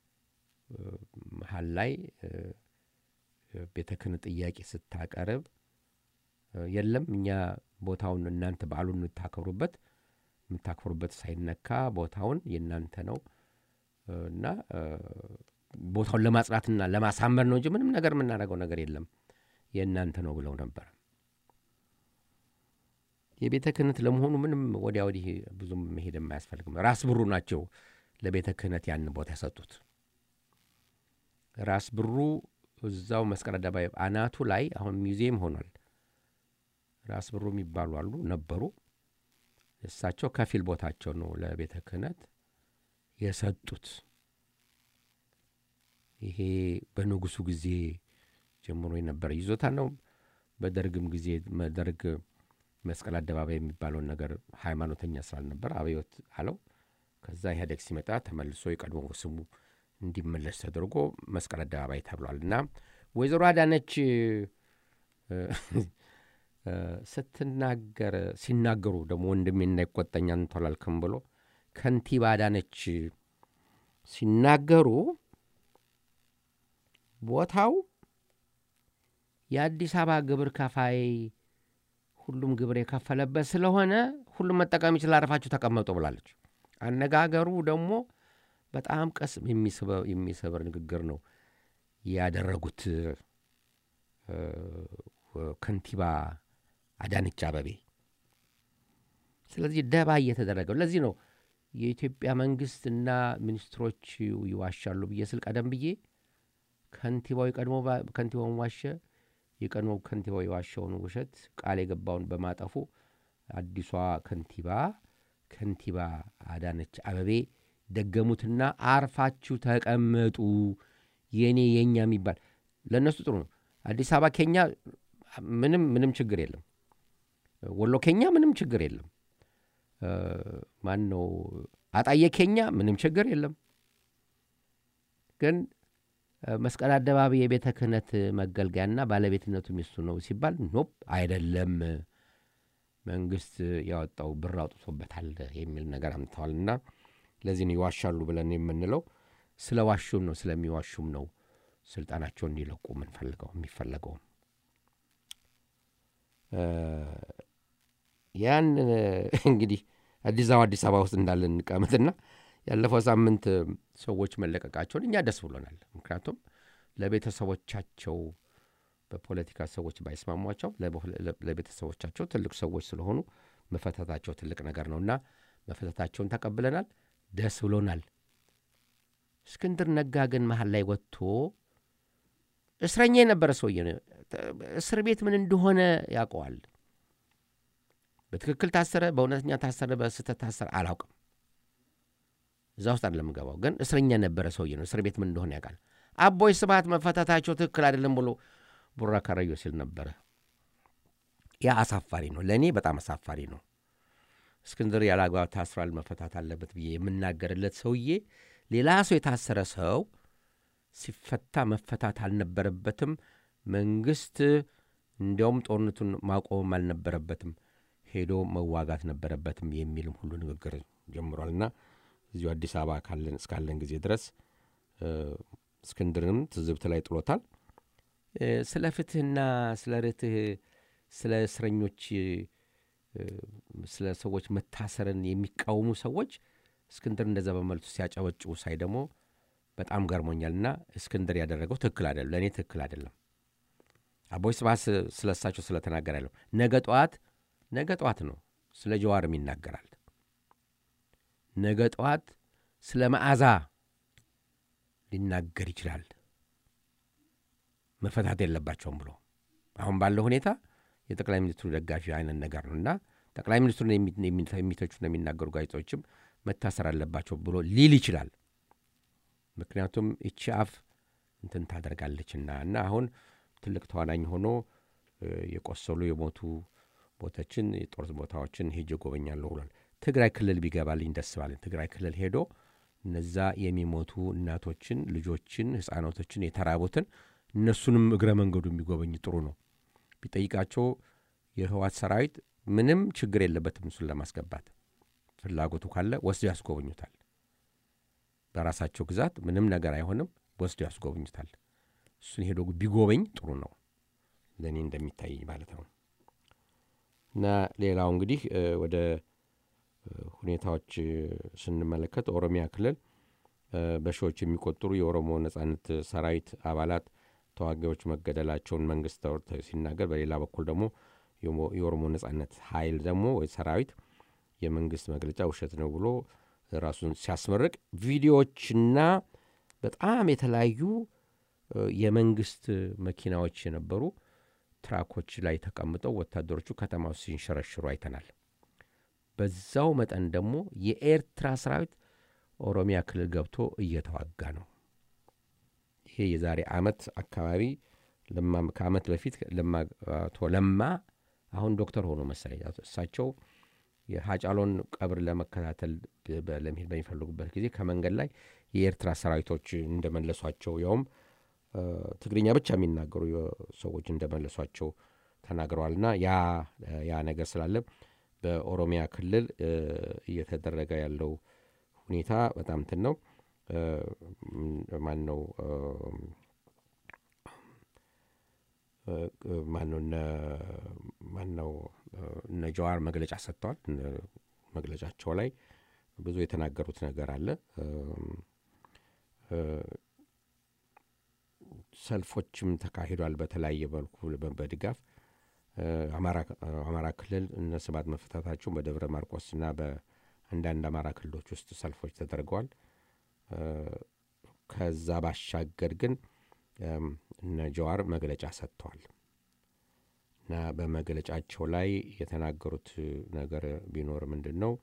መሀል ላይ ቤተ ክህነት ጥያቄ ስታቀርብ የለም እኛ ቦታውን እናንተ በዓሉን የምታከብሩበት የምታክብሩበት ሳይነካ ቦታውን የእናንተ ነው እና ቦታውን ለማጽናትና ለማሳመር ነው እንጂ ምንም ነገር የምናደርገው ነገር የለም የእናንተ ነው ብለው ነበር። የቤተ ክህነት ለመሆኑ ምንም ወዲያ ወዲህ ብዙም መሄድ የማያስፈልግም። ራስ ብሩ ናቸው ለቤተ ክህነት ያን ቦታ የሰጡት። ራስ ብሩ እዛው መስቀል አደባባይ አናቱ ላይ አሁን ሚውዚየም ሆኗል። ራስ ብሩ የሚባሉ አሉ ነበሩ። እሳቸው ከፊል ቦታቸው ነው ለቤተ ክህነት የሰጡት። ይሄ በንጉሱ ጊዜ ጀምሮ የነበረ ይዞታ ነው። በደርግም ጊዜ ደርግ መስቀል አደባባይ የሚባለውን ነገር ሃይማኖተኛ ስላልነበር አብዮት አለው። ከዛ ኢህአዴግ ሲመጣ ተመልሶ የቀድሞ ስሙ እንዲመለስ ተደርጎ መስቀል አደባባይ ተብሏል። እና ወይዘሮ አዳነች ስትናገር ሲናገሩ ደግሞ ወንድሜ እንዳይቆጠኛ እንቶላልክም ብሎ ከንቲባ አዳነች ሲናገሩ ቦታው የአዲስ አበባ ግብር ከፋይ ሁሉም ግብር የከፈለበት ስለሆነ ሁሉም መጠቀም ይችላል፣ አርፋችሁ ተቀመጡ ብላለች። አነጋገሩ ደግሞ በጣም ቀስ የሚሰብር ንግግር ነው ያደረጉት ከንቲባ አዳነች አበቤ። ስለዚህ ደባ እየተደረገው ለዚህ ነው የኢትዮጵያ መንግስትና ሚኒስትሮች ይዋሻሉ ብዬ ስል ቀደም ብዬ ከንቲባው የቀድሞ ከንቲባውን ዋሸ፣ የቀድሞ ከንቲባው የዋሸውን ውሸት ቃል የገባውን በማጠፉ አዲሷ ከንቲባ ከንቲባ አዳነች አበቤ ደገሙትና አርፋችሁ ተቀመጡ የኔ የኛ የሚባል ለእነሱ ጥሩ ነው። አዲስ አበባ ኬኛ ምንም ምንም ችግር የለም። ወሎ ኬኛ ምንም ችግር የለም። ማን ነው አጣየ ኬኛ ምንም ችግር የለም። ግን መስቀል አደባባይ የቤተ ክህነት መገልገያና ባለቤትነቱ ሚስቱ ነው ሲባል ኖፕ አይደለም፣ መንግስት ያወጣው ብር አውጥቶበታል የሚል ነገር አምጥተዋልና ለዚህ ነው ይዋሻሉ ብለን የምንለው። ስለ ዋሹም ነው ስለሚዋሹም ነው ስልጣናቸውን እንዲለቁ የምንፈልገው የሚፈለገውም ያን እንግዲህ አዲስ አበባ አዲስ አበባ ውስጥ እንዳለን እንቀመጥና ያለፈው ሳምንት ሰዎች መለቀቃቸውን እኛ ደስ ብሎናል። ምክንያቱም ለቤተሰቦቻቸው በፖለቲካ ሰዎች ባይስማሟቸው ለቤተሰቦቻቸው ትልቅ ሰዎች ስለሆኑ መፈታታቸው ትልቅ ነገር ነውና መፈታታቸውን ተቀብለናል፣ ደስ ብሎናል። እስክንድር ነጋ ግን መሀል ላይ ወጥቶ እስረኛ የነበረ ሰውዬ ነው። እስር ቤት ምን እንደሆነ ያውቀዋል። በትክክል ታሰረ፣ በእውነተኛ ታሰረ፣ በስህተት ታሰረ አላውቅም። እዛ ውስጥ አይደለም የምገባው። ግን እስረኛ የነበረ ሰውዬ ነው። እስር ቤት ምን እንደሆነ ያውቃል። አቦይ ስብሐት መፈታታቸው ትክክል አይደለም ብሎ ቡራ ካረዮ ሲል ነበረ። ያ አሳፋሪ ነው፣ ለእኔ በጣም አሳፋሪ ነው። እስክንድር ያለ አግባብ ታስሯል፣ መፈታት አለበት ብዬ የምናገርለት ሰውዬ ሌላ ሰው የታሰረ ሰው ሲፈታ መፈታት አልነበረበትም። መንግስት እንዲያውም ጦርነቱን ማቆምም አልነበረበትም። ሄዶ መዋጋት ነበረበትም የሚልም ሁሉ ንግግር ጀምሯል እና እዚሁ አዲስ አበባ ካለን እስካለን ጊዜ ድረስ እስክንድርንም ትዝብት ላይ ጥሎታል። ስለ ፍትህና ስለ ርትህ ስለ እስረኞች ስለ ሰዎች መታሰርን የሚቃወሙ ሰዎች እስክንድር እንደዛ በመልቱ ሲያጨበጭቡ ሳይ ደግሞ በጣም ገርሞኛል እና እስክንድር ያደረገው ትክክል አይደለም፣ ለእኔ ትክክል አይደለም። አቦይ ስብሐት ስለ እሳቸው ስለተናገር ያለው ነገ ጠዋት ነገ ጠዋት ነው ስለ ጀዋርም ይናገራል። ነገ ጠዋት ስለ መዓዛ ሊናገር ይችላል። መፈታት የለባቸውም ብሎ አሁን ባለው ሁኔታ የጠቅላይ ሚኒስትሩ ደጋፊ አይነት ነገር ነው እና ጠቅላይ ሚኒስትሩን የሚተቹና የሚናገሩ ጋዜጦችም መታሰር አለባቸው ብሎ ሊል ይችላል። ምክንያቱም ይቺ አፍ እንትን ታደርጋለችና እና አሁን ትልቅ ተዋናኝ ሆኖ የቆሰሉ የሞቱ ቦታችን የጦር ቦታዎችን ሄጄ ጎበኛለሁ ብሏል። ትግራይ ክልል ቢገባልኝ ደስ ባለኝ። ትግራይ ክልል ሄዶ እነዛ የሚሞቱ እናቶችን፣ ልጆችን፣ ህፃናቶችን የተራቡትን እነሱንም እግረ መንገዱ የሚጎበኝ ጥሩ ነው። ቢጠይቃቸው የህዋት ሰራዊት ምንም ችግር የለበትም እሱን ለማስገባት ፍላጎቱ ካለ ወስዶ ያስጎበኙታል። በራሳቸው ግዛት ምንም ነገር አይሆንም፣ ወስዶ ያስጎበኙታል። እሱን ሄዶ ቢጎበኝ ጥሩ ነው ለእኔ እንደሚታይ ማለት ነው። እና ሌላው እንግዲህ ወደ ሁኔታዎች ስንመለከት ኦሮሚያ ክልል በሺዎች የሚቆጠሩ የኦሮሞ ነጻነት ሰራዊት አባላት ተዋጊዎች መገደላቸውን መንግስት ሲናገር፣ በሌላ በኩል ደግሞ የኦሮሞ ነጻነት ኃይል ደግሞ ወይ ሰራዊት የመንግስት መግለጫ ውሸት ነው ብሎ ራሱን ሲያስመርቅ ቪዲዮዎችና በጣም የተለያዩ የመንግስት መኪናዎች የነበሩ ትራኮች ላይ ተቀምጠው ወታደሮቹ ከተማ ውስጥ ሲንሸረሽሩ አይተናል። በዛው መጠን ደግሞ የኤርትራ ሰራዊት ኦሮሚያ ክልል ገብቶ እየተዋጋ ነው። ይሄ የዛሬ አመት አካባቢ ከአመት በፊት አቶ ለማ አሁን ዶክተር ሆኖ መሰለኝ እሳቸው የሀጫሎን ቀብር ለመከታተል ለመሄድ በሚፈልጉበት ጊዜ ከመንገድ ላይ የኤርትራ ሰራዊቶች እንደመለሷቸው ያውም ትግርኛ ብቻ የሚናገሩ ሰዎች እንደመለሷቸው ተናግረዋልና ያ ያ ነገር ስላለ በኦሮሚያ ክልል እየተደረገ ያለው ሁኔታ በጣም እንትን ነው። ማን ነው ማነው ማነው እነ ጀዋር መግለጫ ሰጥተዋል። መግለጫቸው ላይ ብዙ የተናገሩት ነገር አለ። ሰልፎችም ተካሂዷል። በተለያየ መልኩ በድጋፍ አማራ ክልል እነ ስብሐት መፈታታቸውን በደብረ ማርቆስና በአንዳንድ አማራ ክልሎች ውስጥ ሰልፎች ተደርገዋል። ከዛ ባሻገር ግን እነ ጀዋር መግለጫ ሰጥተዋል እና በመግለጫቸው ላይ የተናገሩት ነገር ቢኖር ምንድን ነው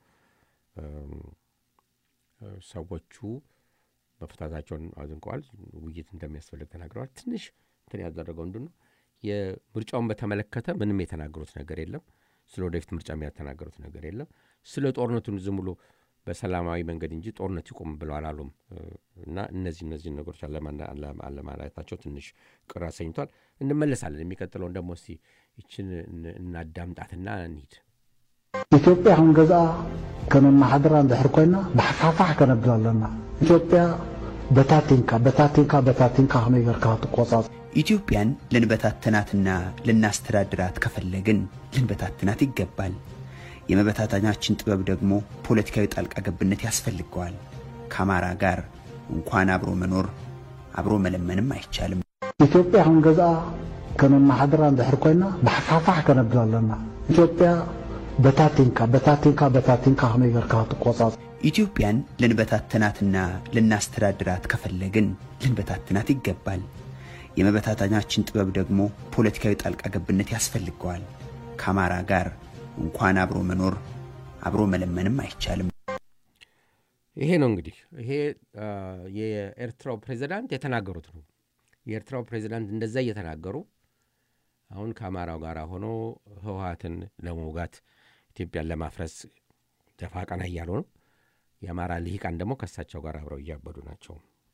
ሰዎቹ መፍታታቸውን አድንቀዋል። ውይይት እንደሚያስፈልግ ተናግረዋል። ትንሽ እንትን ያደረገው ምንድን ነው የምርጫውን በተመለከተ ምንም የተናገሩት ነገር የለም። ስለ ወደፊት ምርጫ የተናገሩት ነገር የለም። ስለ ጦርነቱን ዝም ብሎ በሰላማዊ መንገድ እንጂ ጦርነት ይቁም ብለው አላሉም እና እነዚህ እነዚህ ነገሮች አለማለታቸው ትንሽ ቅር አሰኝቷል። እንመለሳለን። የሚቀጥለውን ደግሞ እስቲ ይችን እናዳምጣትና እንሂድ። ኢትዮጵያ አሁን ገዛ ከመማሓደራ እንድሕር ኮይና ብሓፋፋሕ ከነብል ኣለና ኢትዮጵያ በታቲንካ በታቲንካ በታቲንካ ከመይ ጌርካ ትቆጻጽ ኢትዮጵያን ልንበታትናትና ልናስተዳድራት ከፈለግን ልንበታትናት ይገባል። የመበታተናችን ጥበብ ደግሞ ፖለቲካዊ ጣልቃ ገብነት ያስፈልገዋል። ከአማራ ጋር እንኳን አብሮ መኖር አብሮ መለመንም አይቻልም። ኢትዮጵያ አሁን ገዛ ከመማሓደራ እንድሕር ኮይና ብሓፋፋሕ ከነብል ኣለና ኢትዮጵያ በታቲንካ በታቲንካ በታቲንካ ከመይ ጌርካ ትቆጻጽ ኢትዮጵያን ልንበታትናትና ልናስተዳድራት ከፈለግን ልንበታትናት ይገባል። የመበታተናችን ጥበብ ደግሞ ፖለቲካዊ ጣልቃ ገብነት ያስፈልገዋል። ከአማራ ጋር እንኳን አብሮ መኖር አብሮ መለመንም አይቻልም። ይሄ ነው እንግዲህ ይሄ የኤርትራው ፕሬዚዳንት የተናገሩት ነው። የኤርትራው ፕሬዚዳንት እንደዛ እየተናገሩ አሁን ከአማራው ጋር ሆኖ ህወሀትን ለመውጋት ኢትዮጵያን ለማፍረስ ደፋ ቀና እያሉ ነው። የአማራ ልሂቃን ደግሞ ከእሳቸው ጋር አብረው እያበዱ ናቸው።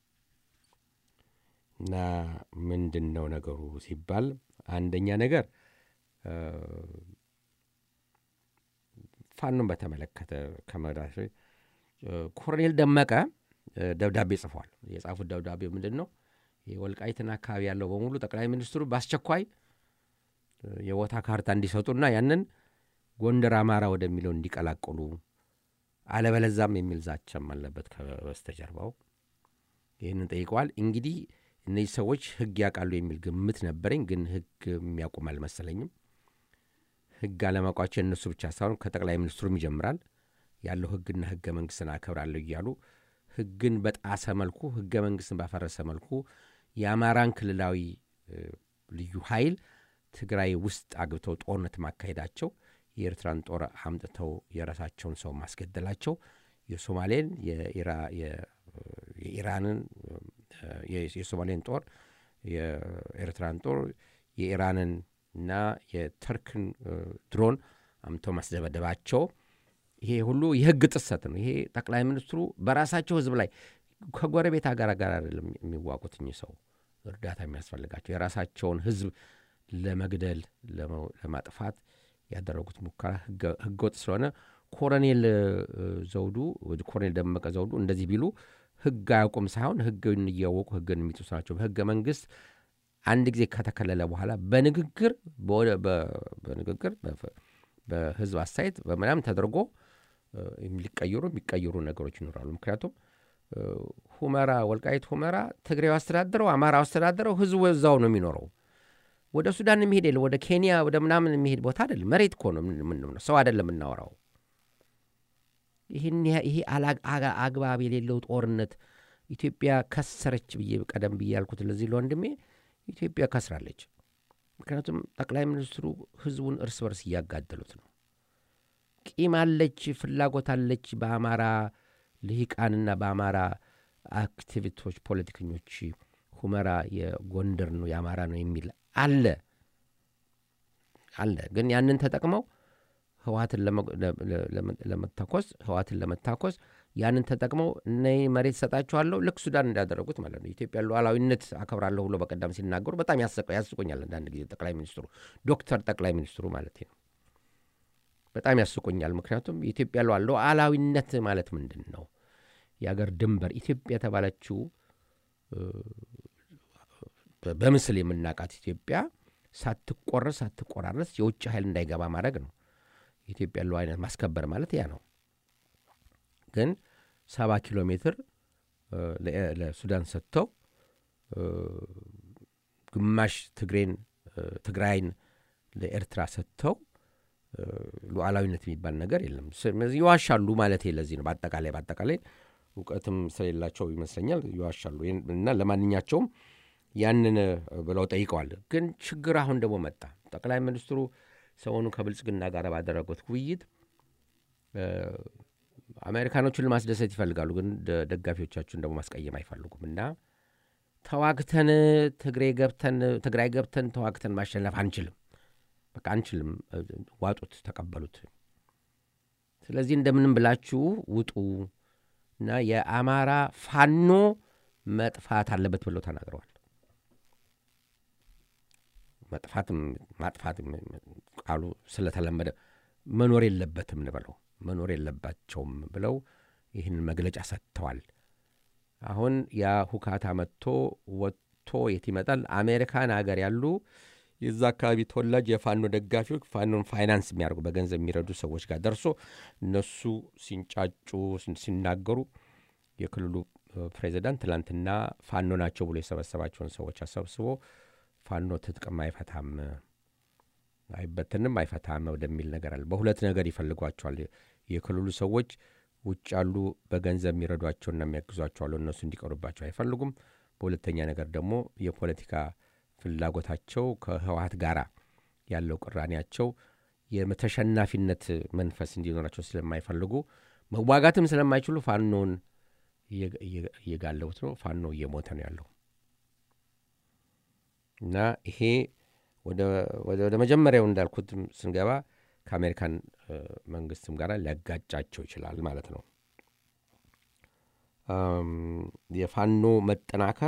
እና ምንድን ነው ነገሩ ሲባል አንደኛ ነገር ፋኖን በተመለከተ ከመዳት ኮሎኔል ደመቀ ደብዳቤ ጽፏል። የጻፉት ደብዳቤ ምንድን ነው? የወልቃይትን አካባቢ ያለው በሙሉ ጠቅላይ ሚኒስትሩ በአስቸኳይ የቦታ ካርታ እንዲሰጡና ያንን ጎንደር አማራ ወደሚለው እንዲቀላቅሉ አለበለዛም የሚል ዛቻም አለበት ከበስተጀርባው። ይህንን ጠይቀዋል። እንግዲህ እነዚህ ሰዎች ሕግ ያውቃሉ የሚል ግምት ነበረኝ፣ ግን ሕግ የሚያውቁም አልመሰለኝም። ሕግ አለማውቃቸው የእነሱ ብቻ ሳይሆን ከጠቅላይ ሚኒስትሩም ይጀምራል። ያለው ሕግና ሕገ መንግሥትን አከብራለሁ እያሉ ሕግን በጣሰ መልኩ ሕገ መንግሥትን ባፈረሰ መልኩ የአማራን ክልላዊ ልዩ ኃይል ትግራይ ውስጥ አግብተው ጦርነት ማካሄዳቸው የኤርትራን ጦር አምጥተው የራሳቸውን ሰው ማስገደላቸው የሶማሌን የኢራንን የሶማሌን ጦር የኤርትራን ጦር የኢራንን እና የተርክን ድሮን አምጥተው ማስደበደባቸው ይሄ ሁሉ የህግ ጥሰት ነው። ይሄ ጠቅላይ ሚኒስትሩ በራሳቸው ህዝብ ላይ ከጎረቤት ሀገር ጋር አይደለም የሚዋጉት እኚህ ሰው እርዳታ የሚያስፈልጋቸው የራሳቸውን ህዝብ ለመግደል ለማጥፋት ያደረጉት ሙከራ ህገወጥ ስለሆነ ኮሎኔል ዘውዱ ኮሎኔል ደመቀ ዘውዱ እንደዚህ ቢሉ ህግ አያውቁም ሳይሆን ህግን እያወቁ ህግን የሚጥሱ ናቸው። በህገ መንግስት አንድ ጊዜ ከተከለለ በኋላ በንግግር በንግግር በህዝብ አስተያየት በምናምን ተደርጎ ሊቀየሩ የሚቀየሩ ነገሮች ይኖራሉ። ምክንያቱም ሁመራ ወልቃይት ሁመራ ትግሬው አስተዳደረው፣ አማራው አስተዳደረው፣ ህዝቡ እዛው ነው የሚኖረው። ወደ ሱዳን የሚሄድ የለ ወደ ኬንያ ወደ ምናምን የሚሄድ ቦታ አይደለም። መሬት እኮ ነው የምንምነው፣ ሰው አይደለም የምናወራው። ይሄ አግባብ የሌለው ጦርነት ኢትዮጵያ ከሰረች ብዬ ቀደም ብዬ ያልኩት ለዚህ ለወንድሜ ኢትዮጵያ ከስራለች። ምክንያቱም ጠቅላይ ሚኒስትሩ ህዝቡን እርስ በርስ እያጋደሉት ነው። ቂም አለች፣ ፍላጎት አለች። በአማራ ልሂቃንና በአማራ አክቲቪስቶች፣ ፖለቲከኞች ሁመራ የጎንደር ነው የአማራ ነው የሚል አለ አለ። ግን ያንን ተጠቅመው ህወሀትን ለመታኮስ ህወሀትን ለመታኮስ ያንን ተጠቅመው እነ መሬት ሰጣችኋለሁ ልክ ሱዳን እንዳደረጉት ማለት ነው። ኢትዮጵያ ሉዓላዊነት አከብራለሁ ብሎ በቀደም ሲናገሩ በጣም ያስቆኛል። አንዳንድ ጊዜ ጠቅላይ ሚኒስትሩ ዶክተር ጠቅላይ ሚኒስትሩ ማለት ነው በጣም ያስቆኛል። ምክንያቱም የኢትዮጵያ ሉዓላዊነት ማለት ምንድን ነው? የአገር ድንበር ኢትዮጵያ የተባለችው በምስል የምናውቃት ኢትዮጵያ ሳትቆረስ ሳትቆራረስ የውጭ ኃይል እንዳይገባ ማድረግ ነው። የኢትዮጵያ ሉዓላዊነት ማስከበር ማለት ያ ነው። ግን ሰባ ኪሎ ሜትር ለሱዳን ሰጥተው ግማሽ ትግሬን ትግራይን ለኤርትራ ሰጥተው ሉዓላዊነት የሚባል ነገር የለም። ይዋሻሉ ማለት ለዚህ ነው። በአጠቃላይ በአጠቃላይ እውቀትም ስለሌላቸው ይመስለኛል ይዋሻሉ። እና ለማንኛቸውም ያንን ብለው ጠይቀዋል። ግን ችግር አሁን ደግሞ መጣ። ጠቅላይ ሚኒስትሩ ሰሞኑን ከብልጽግና ጋር ባደረጉት ውይይት አሜሪካኖቹን ለማስደሰት ይፈልጋሉ፣ ግን ደጋፊዎቻችሁን ደግሞ ማስቀየም አይፈልጉም እና ተዋግተን ትግሬ ገብተን ትግራይ ገብተን ተዋግተን ማሸነፍ አንችልም፣ በቃ አንችልም፣ ዋጡት፣ ተቀበሉት። ስለዚህ እንደምንም ብላችሁ ውጡ እና የአማራ ፋኖ መጥፋት አለበት ብለው ተናግረዋል። መጥፋትም ማጥፋትም ቃሉ ስለተለመደ መኖር የለበትም እንበለው መኖር የለባቸውም ብለው ይህን መግለጫ ሰጥተዋል። አሁን ያ ሁካታ መጥቶ ወጥቶ የት ይመጣል? አሜሪካን ሀገር ያሉ የዛ አካባቢ ተወላጅ የፋኖ ደጋፊዎች ፋኖን ፋይናንስ የሚያደርጉ በገንዘብ የሚረዱ ሰዎች ጋር ደርሶ እነሱ ሲንጫጩ ሲናገሩ የክልሉ ፕሬዚዳንት ትላንትና ፋኖ ናቸው ብሎ የሰበሰባቸውን ሰዎች አሰብስቦ ፋኖ ትጥቅም አይፈታም አይበትንም አይፈታም ወደሚል ነገር አለ። በሁለት ነገር ይፈልጓቸዋል። የክልሉ ሰዎች ውጭ ያሉ በገንዘብ የሚረዷቸውና የሚያግዟቸው አሉ። እነሱ እንዲቀሩባቸው አይፈልጉም። በሁለተኛ ነገር ደግሞ የፖለቲካ ፍላጎታቸው ከህወሀት ጋር ያለው ቅራኔያቸው የተሸናፊነት መንፈስ እንዲኖራቸው ስለማይፈልጉ መዋጋትም ስለማይችሉ ፋኖን እየጋለቡት ነው። ፋኖ እየሞተ ነው ያለው እና ይሄ ወደ መጀመሪያው እንዳልኩት ስንገባ ከአሜሪካን መንግስትም ጋር ሊያጋጫቸው ይችላል ማለት ነው። የፋኖ መጠናከር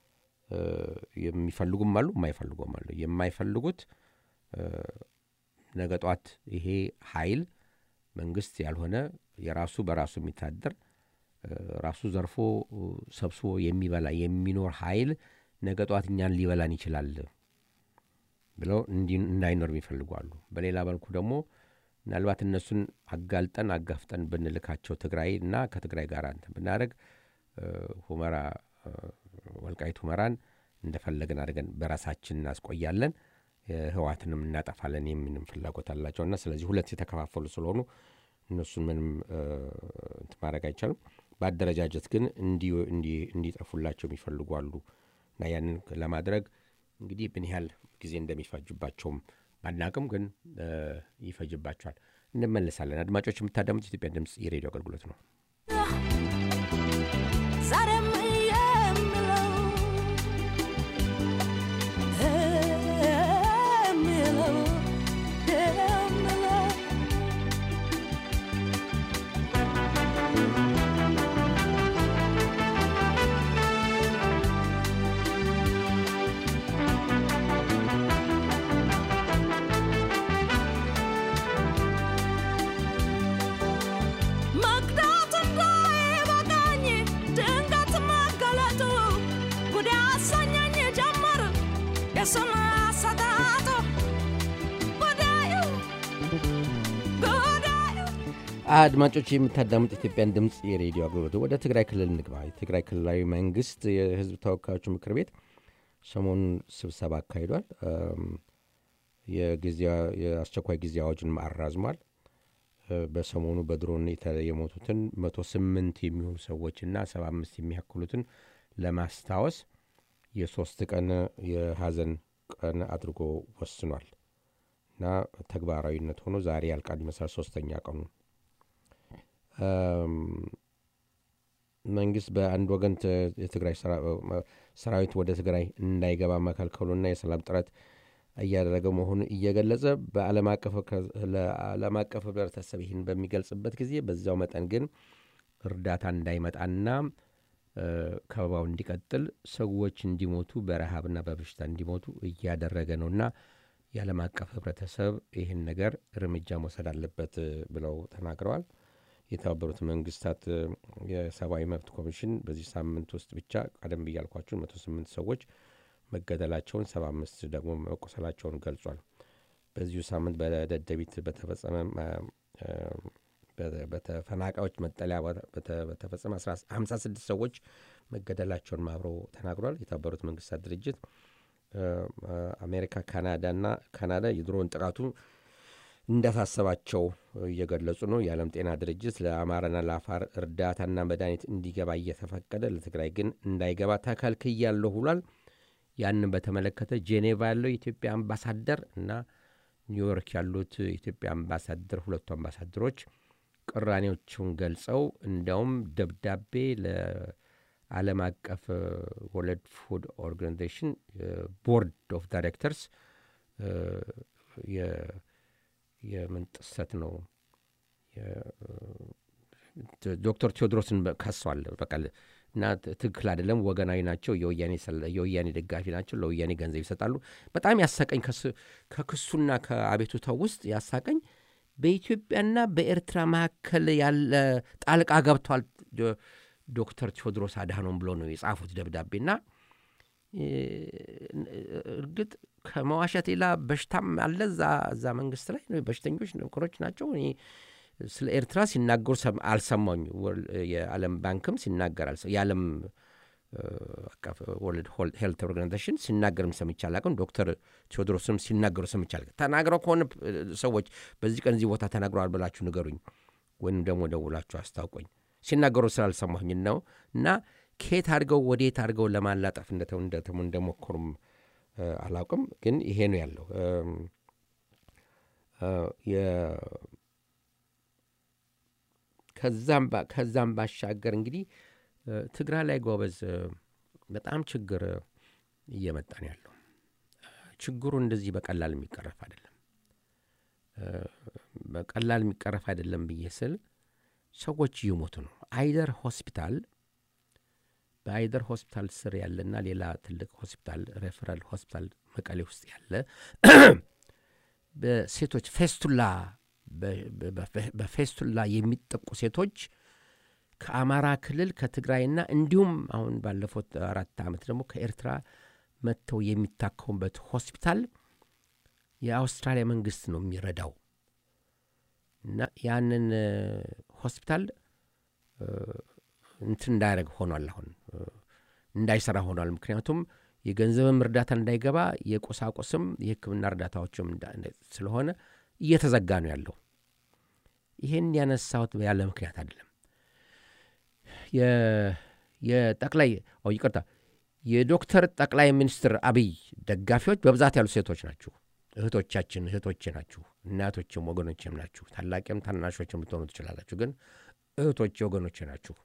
የሚፈልጉም አሉ፣ የማይፈልጉም አሉ። የማይፈልጉት ነገ ጧት ይሄ ኃይል መንግስት ያልሆነ የራሱ በራሱ የሚታደር ራሱ ዘርፎ ሰብስቦ የሚበላ የሚኖር ኃይል ነገ ጠዋት እኛን ሊበላን ይችላል ብለው እንዳይኖር ይፈልጓሉ። በሌላ መልኩ ደግሞ ምናልባት እነሱን አጋልጠን አጋፍጠን ብንልካቸው ትግራይ እና ከትግራይ ጋር እንትን ብናደረግ ሁመራ ወልቃይት ሁመራን እንደፈለግን አድርገን በራሳችን እናስቆያለን፣ ህዋትንም እናጠፋለን የሚንም ፍላጎት አላቸው እና ስለዚህ ሁለት የተከፋፈሉ ስለሆኑ እነሱን ምንም እንትን ማድረግ አይቻልም። በአደረጃጀት ግን እንዲጠፉላቸው የሚፈልጉ አሉ እና ያንን ለማድረግ እንግዲህ ምን ያህል ጊዜ እንደሚፈጅባቸውም ባናቅም ግን ይፈጅባቸዋል። እንመለሳለን። አድማጮች የምታዳምጡት ኢትዮጵያ ድምፅ የሬዲዮ አገልግሎት ነው። ዛሬም የምለው የምለው የምለው መቅዳት እንዳይበቃኝ ድንገት መገለጡ ጉድ ያሰኘኝ ጀመር የስም አሰጣጡ ጉዳዩ ጉዳዩ አድማጮች የምታዳምጥ ኢትዮጵያን ድምፅ የሬዲዮ አገልግሎት ወደ ትግራይ ክልል እንግባ። የትግራይ ክልላዊ መንግስት የህዝብ ተወካዮች ምክር ቤት ሰሞኑን ስብሰባ አካሂዷል። የአስቸኳይ ጊዜ አዋጁን አራዝሟል። በሰሞኑ በድሮን የሞቱትን መቶ ስምንት የሚሆኑ ሰዎችና ሰባ አምስት የሚያክሉትን ለማስታወስ የሶስት ቀን የሀዘን ቀን አድርጎ ወስኗል እና ተግባራዊነት ሆኖ ዛሬ ያልቃል ይመስላል ሶስተኛ ቀኑ። መንግስት በአንድ ወገን የትግራይ ሰራዊት ወደ ትግራይ እንዳይገባ መከልከሉና የሰላም ጥረት እያደረገ መሆኑን እየገለጸ በዓለም አቀፍ ህብረተሰብ ይህን በሚገልጽበት ጊዜ በዚያው መጠን ግን እርዳታ እንዳይመጣና ከበባው እንዲቀጥል ሰዎች እንዲሞቱ በረሃብና በበሽታ እንዲሞቱ እያደረገ ነውና የዓለም አቀፍ ህብረተሰብ ይህን ነገር እርምጃ መውሰድ አለበት ብለው ተናግረዋል። የተባበሩት መንግስታት የሰብአዊ መብት ኮሚሽን በዚህ ሳምንት ውስጥ ብቻ ቀደም ብያልኳችሁን መቶ ስምንት ሰዎች መገደላቸውን ሰባ አምስት ደግሞ መቆሰላቸውን ገልጿል። በዚሁ ሳምንት በደደቢት በተፈጸመ በተፈናቃዮች መጠለያ በተፈጸመ 56 ሰዎች መገደላቸውን አብሮ ተናግሯል። የተባበሩት መንግስታት ድርጅት አሜሪካ፣ ካናዳና ካናዳ የድሮን ጥቃቱ እንዳሳሰባቸው እየገለጹ ነው። የዓለም ጤና ድርጅት ለአማራና ለአፋር እርዳታና መድኃኒት እንዲገባ እየተፈቀደ ለትግራይ ግን እንዳይገባ ተከልክያለሁ ብሏል። ያንን በተመለከተ ጄኔቫ ያለው የኢትዮጵያ አምባሳደር እና ኒውዮርክ ያሉት የኢትዮጵያ አምባሳደር ሁለቱ አምባሳደሮች ቅራኔዎቹን ገልጸው እንዲያውም ደብዳቤ ለዓለም አቀፍ ወርልድ ፉድ ኦርጋናይዜሽን ቦርድ ኦፍ ዳይሬክተርስ የምን ጥሰት ነው ዶክተር ቴዎድሮስን ከሷል በቃ እና ትክክል አይደለም፣ ወገናዊ ናቸው፣ የወያኔ ደጋፊ ናቸው፣ ለወያኔ ገንዘብ ይሰጣሉ። በጣም ያሳቀኝ ከክሱና ከአቤቱታው ውስጥ ያሳቀኝ በኢትዮጵያና በኤርትራ መካከል ያለ ጣልቃ ገብቷል ዶክተር ቴዎድሮስ አድሃኖም ብሎ ነው የጻፉት ደብዳቤና እርግጥ ከመዋሸት ሌላ በሽታም አለ እዛ መንግስት ላይ በሽተኞች ነገሮች ናቸው። እኔ ስለ ኤርትራ ሲናገሩ አልሰማኝ። የዓለም ባንክም ሲናገር የዓለም አቀፍ ወርልድ ሄልት ኦርጋናይዜሽን ሲናገርም ሰምቼ አላውቅም። ዶክተር ቴዎድሮስም ሲናገሩ ሰምቼ አላውቅም። ተናግረው ከሆነ ሰዎች በዚህ ቀን እዚህ ቦታ ተናግረዋል ብላችሁ ንገሩኝ፣ ወይም ደግሞ ደውላችሁ አስታውቆኝ። ሲናገሩ ስላልሰማሁኝ ነው እና ከየት አድርገው ወዴት አድርገው ለማላጠፍ እንደተሙ እንደሞከሩም አላውቅም። ግን ይሄ ነው ያለው። ከዛም ባሻገር እንግዲህ ትግራይ ላይ ጎበዝ በጣም ችግር እየመጣ ነው ያለው። ችግሩ እንደዚህ በቀላል የሚቀረፍ አይደለም። በቀላል የሚቀረፍ አይደለም ብዬ ስል ሰዎች እየሞቱ ነው። አይደር ሆስፒታል በአይደር ሆስፒታል ስር ያለና ሌላ ትልቅ ሆስፒታል ሬፈራል ሆስፒታል መቀሌ ውስጥ ያለ በሴቶች ፌስቱላ በ- በ- በፌስቱላ የሚጠቁ ሴቶች ከአማራ ክልል ከትግራይና እንዲሁም አሁን ባለፉት አራት ዓመት ደግሞ ከኤርትራ መጥተው የሚታከሙበት ሆስፒታል የአውስትራሊያ መንግስት ነው የሚረዳው እና ያንን እ፣ ሆስፒታል እ፣ እንትን እንዳያደርግ ሆኗል። አሁን እ፣ እንዳይሰራ ሆኗል። ምክንያቱም የገንዘብም እርዳታ እንዳይገባ የቁሳቁስም የሕክምና እርዳታዎችም እንዳ- እንዳ- ስለሆነ እየተዘጋ ነው ያለው። ይሄን ያነሳሁት ያለ ምክንያት አይደለም። የ- የጠቅላይ ኦ ይቅርታ የዶክተር ጠቅላይ ሚኒስትር አብይ ደጋፊዎች በብዛት ያሉ ሴቶች ናችሁ። እህቶቻችን እህቶቼ ናችሁ፣ እናቶችም ወገኖችም ናችሁ። ታላቅም ታናሾችም ልትሆኑ ትችላላችሁ፣ ግን እህቶቼ ወገኖቼ ናችሁ።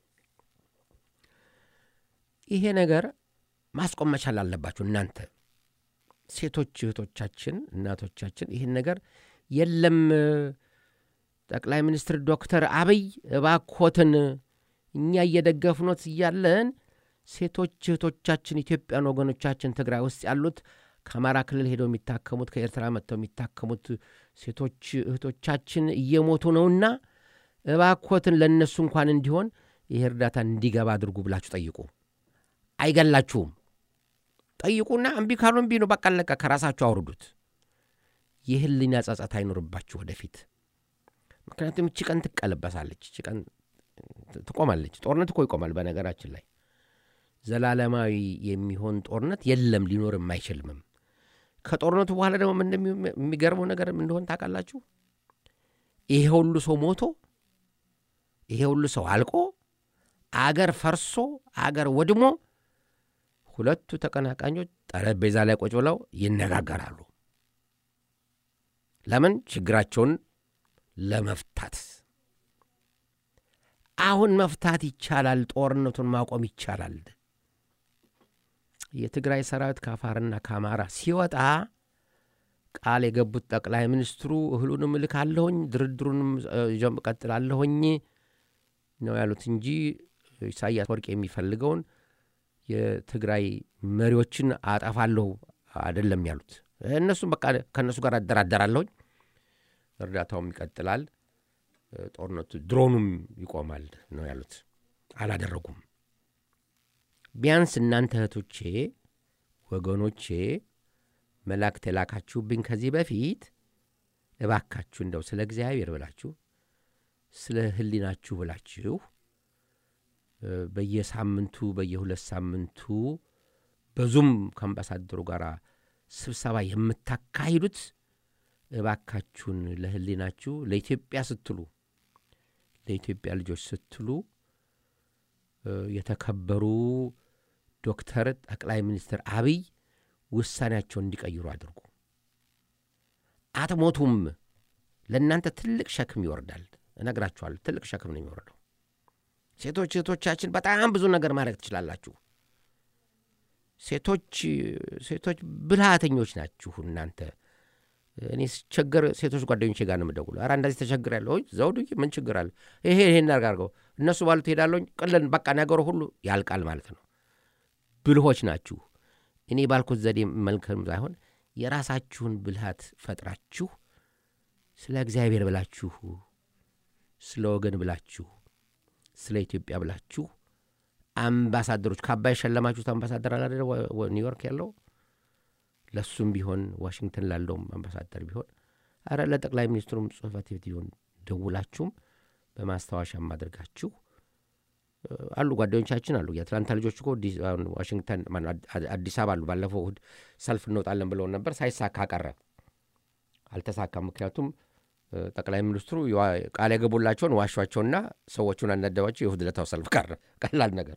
ይሄ ነገር ማስቆም መቻል አለባችሁ እናንተ ሴቶች እህቶቻችን እናቶቻችን ይህን ነገር የለም ጠቅላይ ሚኒስትር ዶክተር አብይ እባኮትን እኛ እየደገፍኖት እያለን ሴቶች እህቶቻችን ኢትዮጵያን ወገኖቻችን ትግራይ ውስጥ ያሉት ከአማራ ክልል ሄደው የሚታከሙት ከኤርትራ መጥተው የሚታከሙት ሴቶች እህቶቻችን እየሞቱ ነውና እባኮትን ለእነሱ እንኳን እንዲሆን ይህ እርዳታ እንዲገባ አድርጉ ብላችሁ ጠይቁ። አይገላችሁም። ጠይቁና እምቢ ካሉ እምቢ ነው፣ በቃ አለቀ። ከራሳችሁ አውርዱት። የህሊና ጸጸት አይኖርባችሁ ወደፊት። ምክንያቱም እቺ ቀን ትቀለበሳለች፣ እቺ ቀን ትቆማለች። ጦርነት እኮ ይቆማል። በነገራችን ላይ ዘላለማዊ የሚሆን ጦርነት የለም፣ ሊኖርም አይችልምም። ከጦርነቱ በኋላ ደግሞ ምን እንደሚ- የሚገርመው ነገር እንደሆን ታውቃላችሁ? ይሄ ሁሉ ሰው ሞቶ ይሄ ሁሉ ሰው አልቆ አገር ፈርሶ አገር ወድሞ ሁለቱ ተቀናቃኞች ጠረጴዛ ላይ ቁጭ ብለው ይነጋገራሉ። ለምን? ችግራቸውን ለመፍታት። አሁን መፍታት ይቻላል። ጦርነቱን ማቆም ይቻላል። የትግራይ ሰራዊት ከአፋርና ከአማራ ሲወጣ ቃል የገቡት ጠቅላይ ሚኒስትሩ እህሉንም እልካለሁኝ ድርድሩንም ጀም ቀጥላለሁኝ ነው ያሉት እንጂ ኢሳያስ ወርቅ የሚፈልገውን የትግራይ መሪዎችን አጠፋለሁ አይደለም ያሉት። እነሱም በቃ ከእነሱ ጋር አደራደራለሁኝ፣ እርዳታውም ይቀጥላል፣ ጦርነቱ ድሮኑም ይቆማል ነው ያሉት። አላደረጉም። ቢያንስ እናንተ እህቶቼ፣ ወገኖቼ መላእክት የላካችሁብኝ ከዚህ በፊት እባካችሁ እንደው ስለ እግዚአብሔር ብላችሁ ስለ ሕሊናችሁ ብላችሁ በየሳምንቱ በየሁለት ሳምንቱ በዙም ከአምባሳደሩ ጋር ስብሰባ የምታካሂዱት እባካችሁን ለሕሊናችሁ ለኢትዮጵያ ስትሉ ለኢትዮጵያ ልጆች ስትሉ የተከበሩ ዶክተር ጠቅላይ ሚኒስትር አብይ ውሳኔያቸውን እንዲቀይሩ አድርጉ። አትሞቱም። ለእናንተ ትልቅ ሸክም ይወርዳል። እነግራችኋለሁ፣ ትልቅ ሸክም ነው የሚወርደው። ሴቶች እህቶቻችን በጣም ብዙ ነገር ማድረግ ትችላላችሁ። ሴቶች ሴቶች ብልሃተኞች ናችሁ እናንተ። እኔ ስቸገር ሴቶች ጓደኞቼ ጋር ነው የምደውለው። ኧረ እንደዚህ ተቸግር ያለሁ ዘውዱ ምን ችግር አለ? ይሄ ይሄን አድርገው እነሱ ባሉት ሄዳለሁኝ። ቅልን በቃ ነገሩ ሁሉ ያልቃል ማለት ነው። ብልሆች ናችሁ። እኔ ባልኩት ዘዴ መልክም ሳይሆን የራሳችሁን ብልሃት ፈጥራችሁ ስለ እግዚአብሔር ብላችሁ ስለ ወገን ብላችሁ ስለ ኢትዮጵያ ብላችሁ አምባሳደሮች ከአባይ የሸለማችሁት አምባሳደር አላደለ ኒውዮርክ ያለው ለሱም ቢሆን ዋሽንግተን ላለውም አምባሳደር ቢሆን አረ ለጠቅላይ ሚኒስትሩም ጽህፈት ቤት ቢሆን ደውላችሁም በማስታወሻም አድርጋችሁ አሉ ጓደኞቻችን አሉ። የአትላንታ ልጆች እኮ ዋሽንግተን አዲስ አበባ አሉ። ባለፈው እሁድ ሰልፍ እንወጣለን ብለውን ነበር። ሳይሳካ ቀረ፣ አልተሳካም። ምክንያቱም ጠቅላይ ሚኒስትሩ ቃል የገቡላቸውን ዋሿቸውና ሰዎቹን አናደባቸው። የእሁድ ዕለታው ሰልፍ ቀረ። ቀላል ነገር።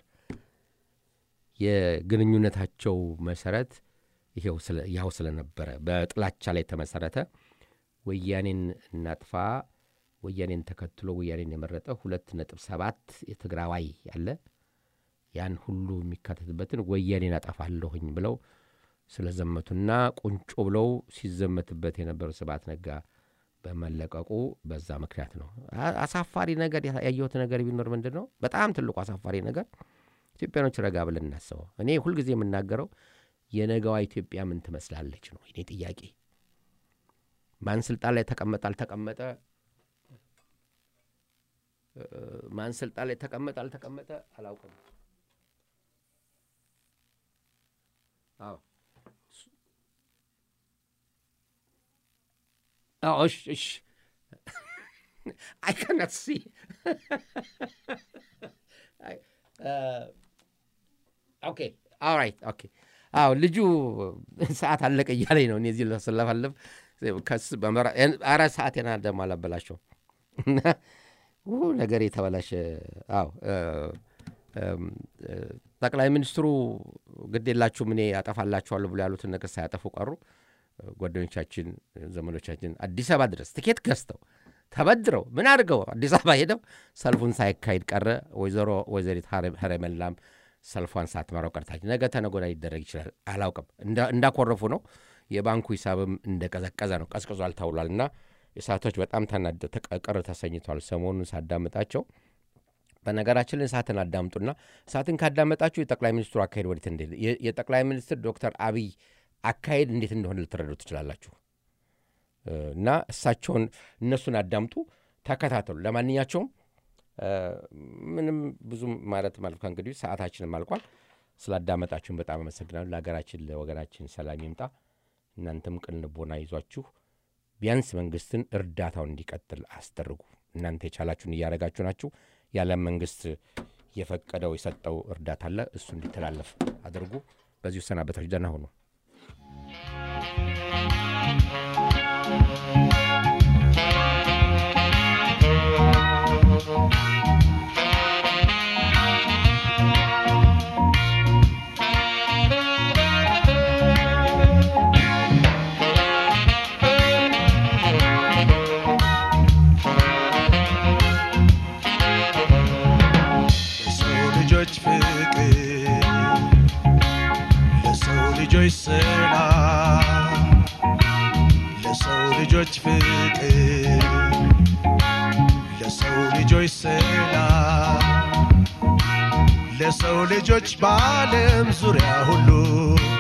የግንኙነታቸው መሰረት ያው ስለነበረ በጥላቻ ላይ የተመሰረተ ወያኔን እናጥፋ ወያኔን ተከትሎ ወያኔን የመረጠ ሁለት ነጥብ ሰባት የትግራዋይ ያለ ያን ሁሉ የሚካተትበትን ወያኔን አጠፋለሁኝ ብለው ስለዘመቱና ቁንጮ ብለው ሲዘመትበት የነበረው ስብሐት ነጋ በመለቀቁ በዛ ምክንያት ነው። አሳፋሪ ነገር ያየሁት ነገር ቢኖር ምንድን ነው? በጣም ትልቁ አሳፋሪ ነገር ኢትዮጵያኖች ረጋ ብለን እናስበው። እኔ ሁልጊዜ የምናገረው የነገዋ ኢትዮጵያ ምን ትመስላለች ነው እኔ ጥያቄ። ማን ስልጣን ላይ ተቀመጠ አልተቀመጠ እ፣ ማን ስልጣን ላይ ተቀመጠ አልተቀመጠ አላውቅም። አዎ አዎ፣ እሺ እሺ I cannot see. I, uh, okay, all right, okay. አዎ ልጁ ሰዓት አለቀ እያለኝ ነው። እኔ እዚህ ስለፈልፍ ከስ በመራ- አራት ሰዓቴን ደግሞ አላበላሸው እና ው ነገር የተበላሸ አዎ እ፣ እም፣ እ፣ ጠቅላይ ሚኒስትሩ ግድ የላችሁም እኔ ያጠፋላችኋለሁ ብሎ ያሉትን ነገር ሳያጠፉ ቀሩ። ጓደኞቻችን፣ ዘመዶቻችን አዲስ አበባ ድረስ ትኬት ገዝተው ተበድረው ምን አድርገው አዲስ አበባ ሄደው ሰልፉን ሳይካሄድ ቀረ። ወይዘሮ ወይዘሪት ሀረ- ሀረመላም ሰልፏን ሳትመራው ቀርታች። ነገ ተነገ ወዲያ ሊደረግ ይችላል፣ አላውቅም። እንዳ- እንዳኮረፉ ነው። የባንኩ ሂሳብም እንደቀዘቀዘ ነው፣ ቀዝቅዟል ተብሏል። እና እሳቶች በጣም ተናደ ተቀ- ቅር ተሰኝቷል። ሰሞኑን ሳዳምጣቸው በነገራችን ላይ እሳትን አዳምጡና እሳትን ካዳመጣችሁ የጠቅላይ ሚኒስትሩ አካሄድ ወዴት እንደ የጠቅላይ ሚኒስትር ዶክተር አብይ አካሄድ እንዴት እንደሆነ ልትረዱ ትችላላችሁ። እ፣ እና እሳቸውን እነሱን አዳምጡ፣ ተከታተሉ። ለማንኛቸውም እ፣ ምንም ብዙ ማለት ማለት እንግዲህ ሰዓታችንም አልቋል። ስላዳመጣችሁን በጣም አመሰግናለሁ። ለሀገራችን ለወገናችን ሰላም ይምጣ። እናንተም ቅን ልቦና ይዟችሁ ቢያንስ መንግስትን እርዳታውን እንዲቀጥል አስደርጉ። እናንተ የቻላችሁን እያደረጋችሁ ናችሁ። የዓለም መንግስት የፈቀደው የሰጠው እርዳታ አለ፣ እሱ እንዲተላለፍ አድርጉ። በዚሁ ሰናበታችሁ። ደህና ሁኑ። ለሰው ልጆች ፍቅር ለሰው ልጆች ሰላም ለሰው ልጆች ፍቅር ለሰው ልጆች ሰላም ለሰው ልጆች በዓለም ዙሪያ ሁሉ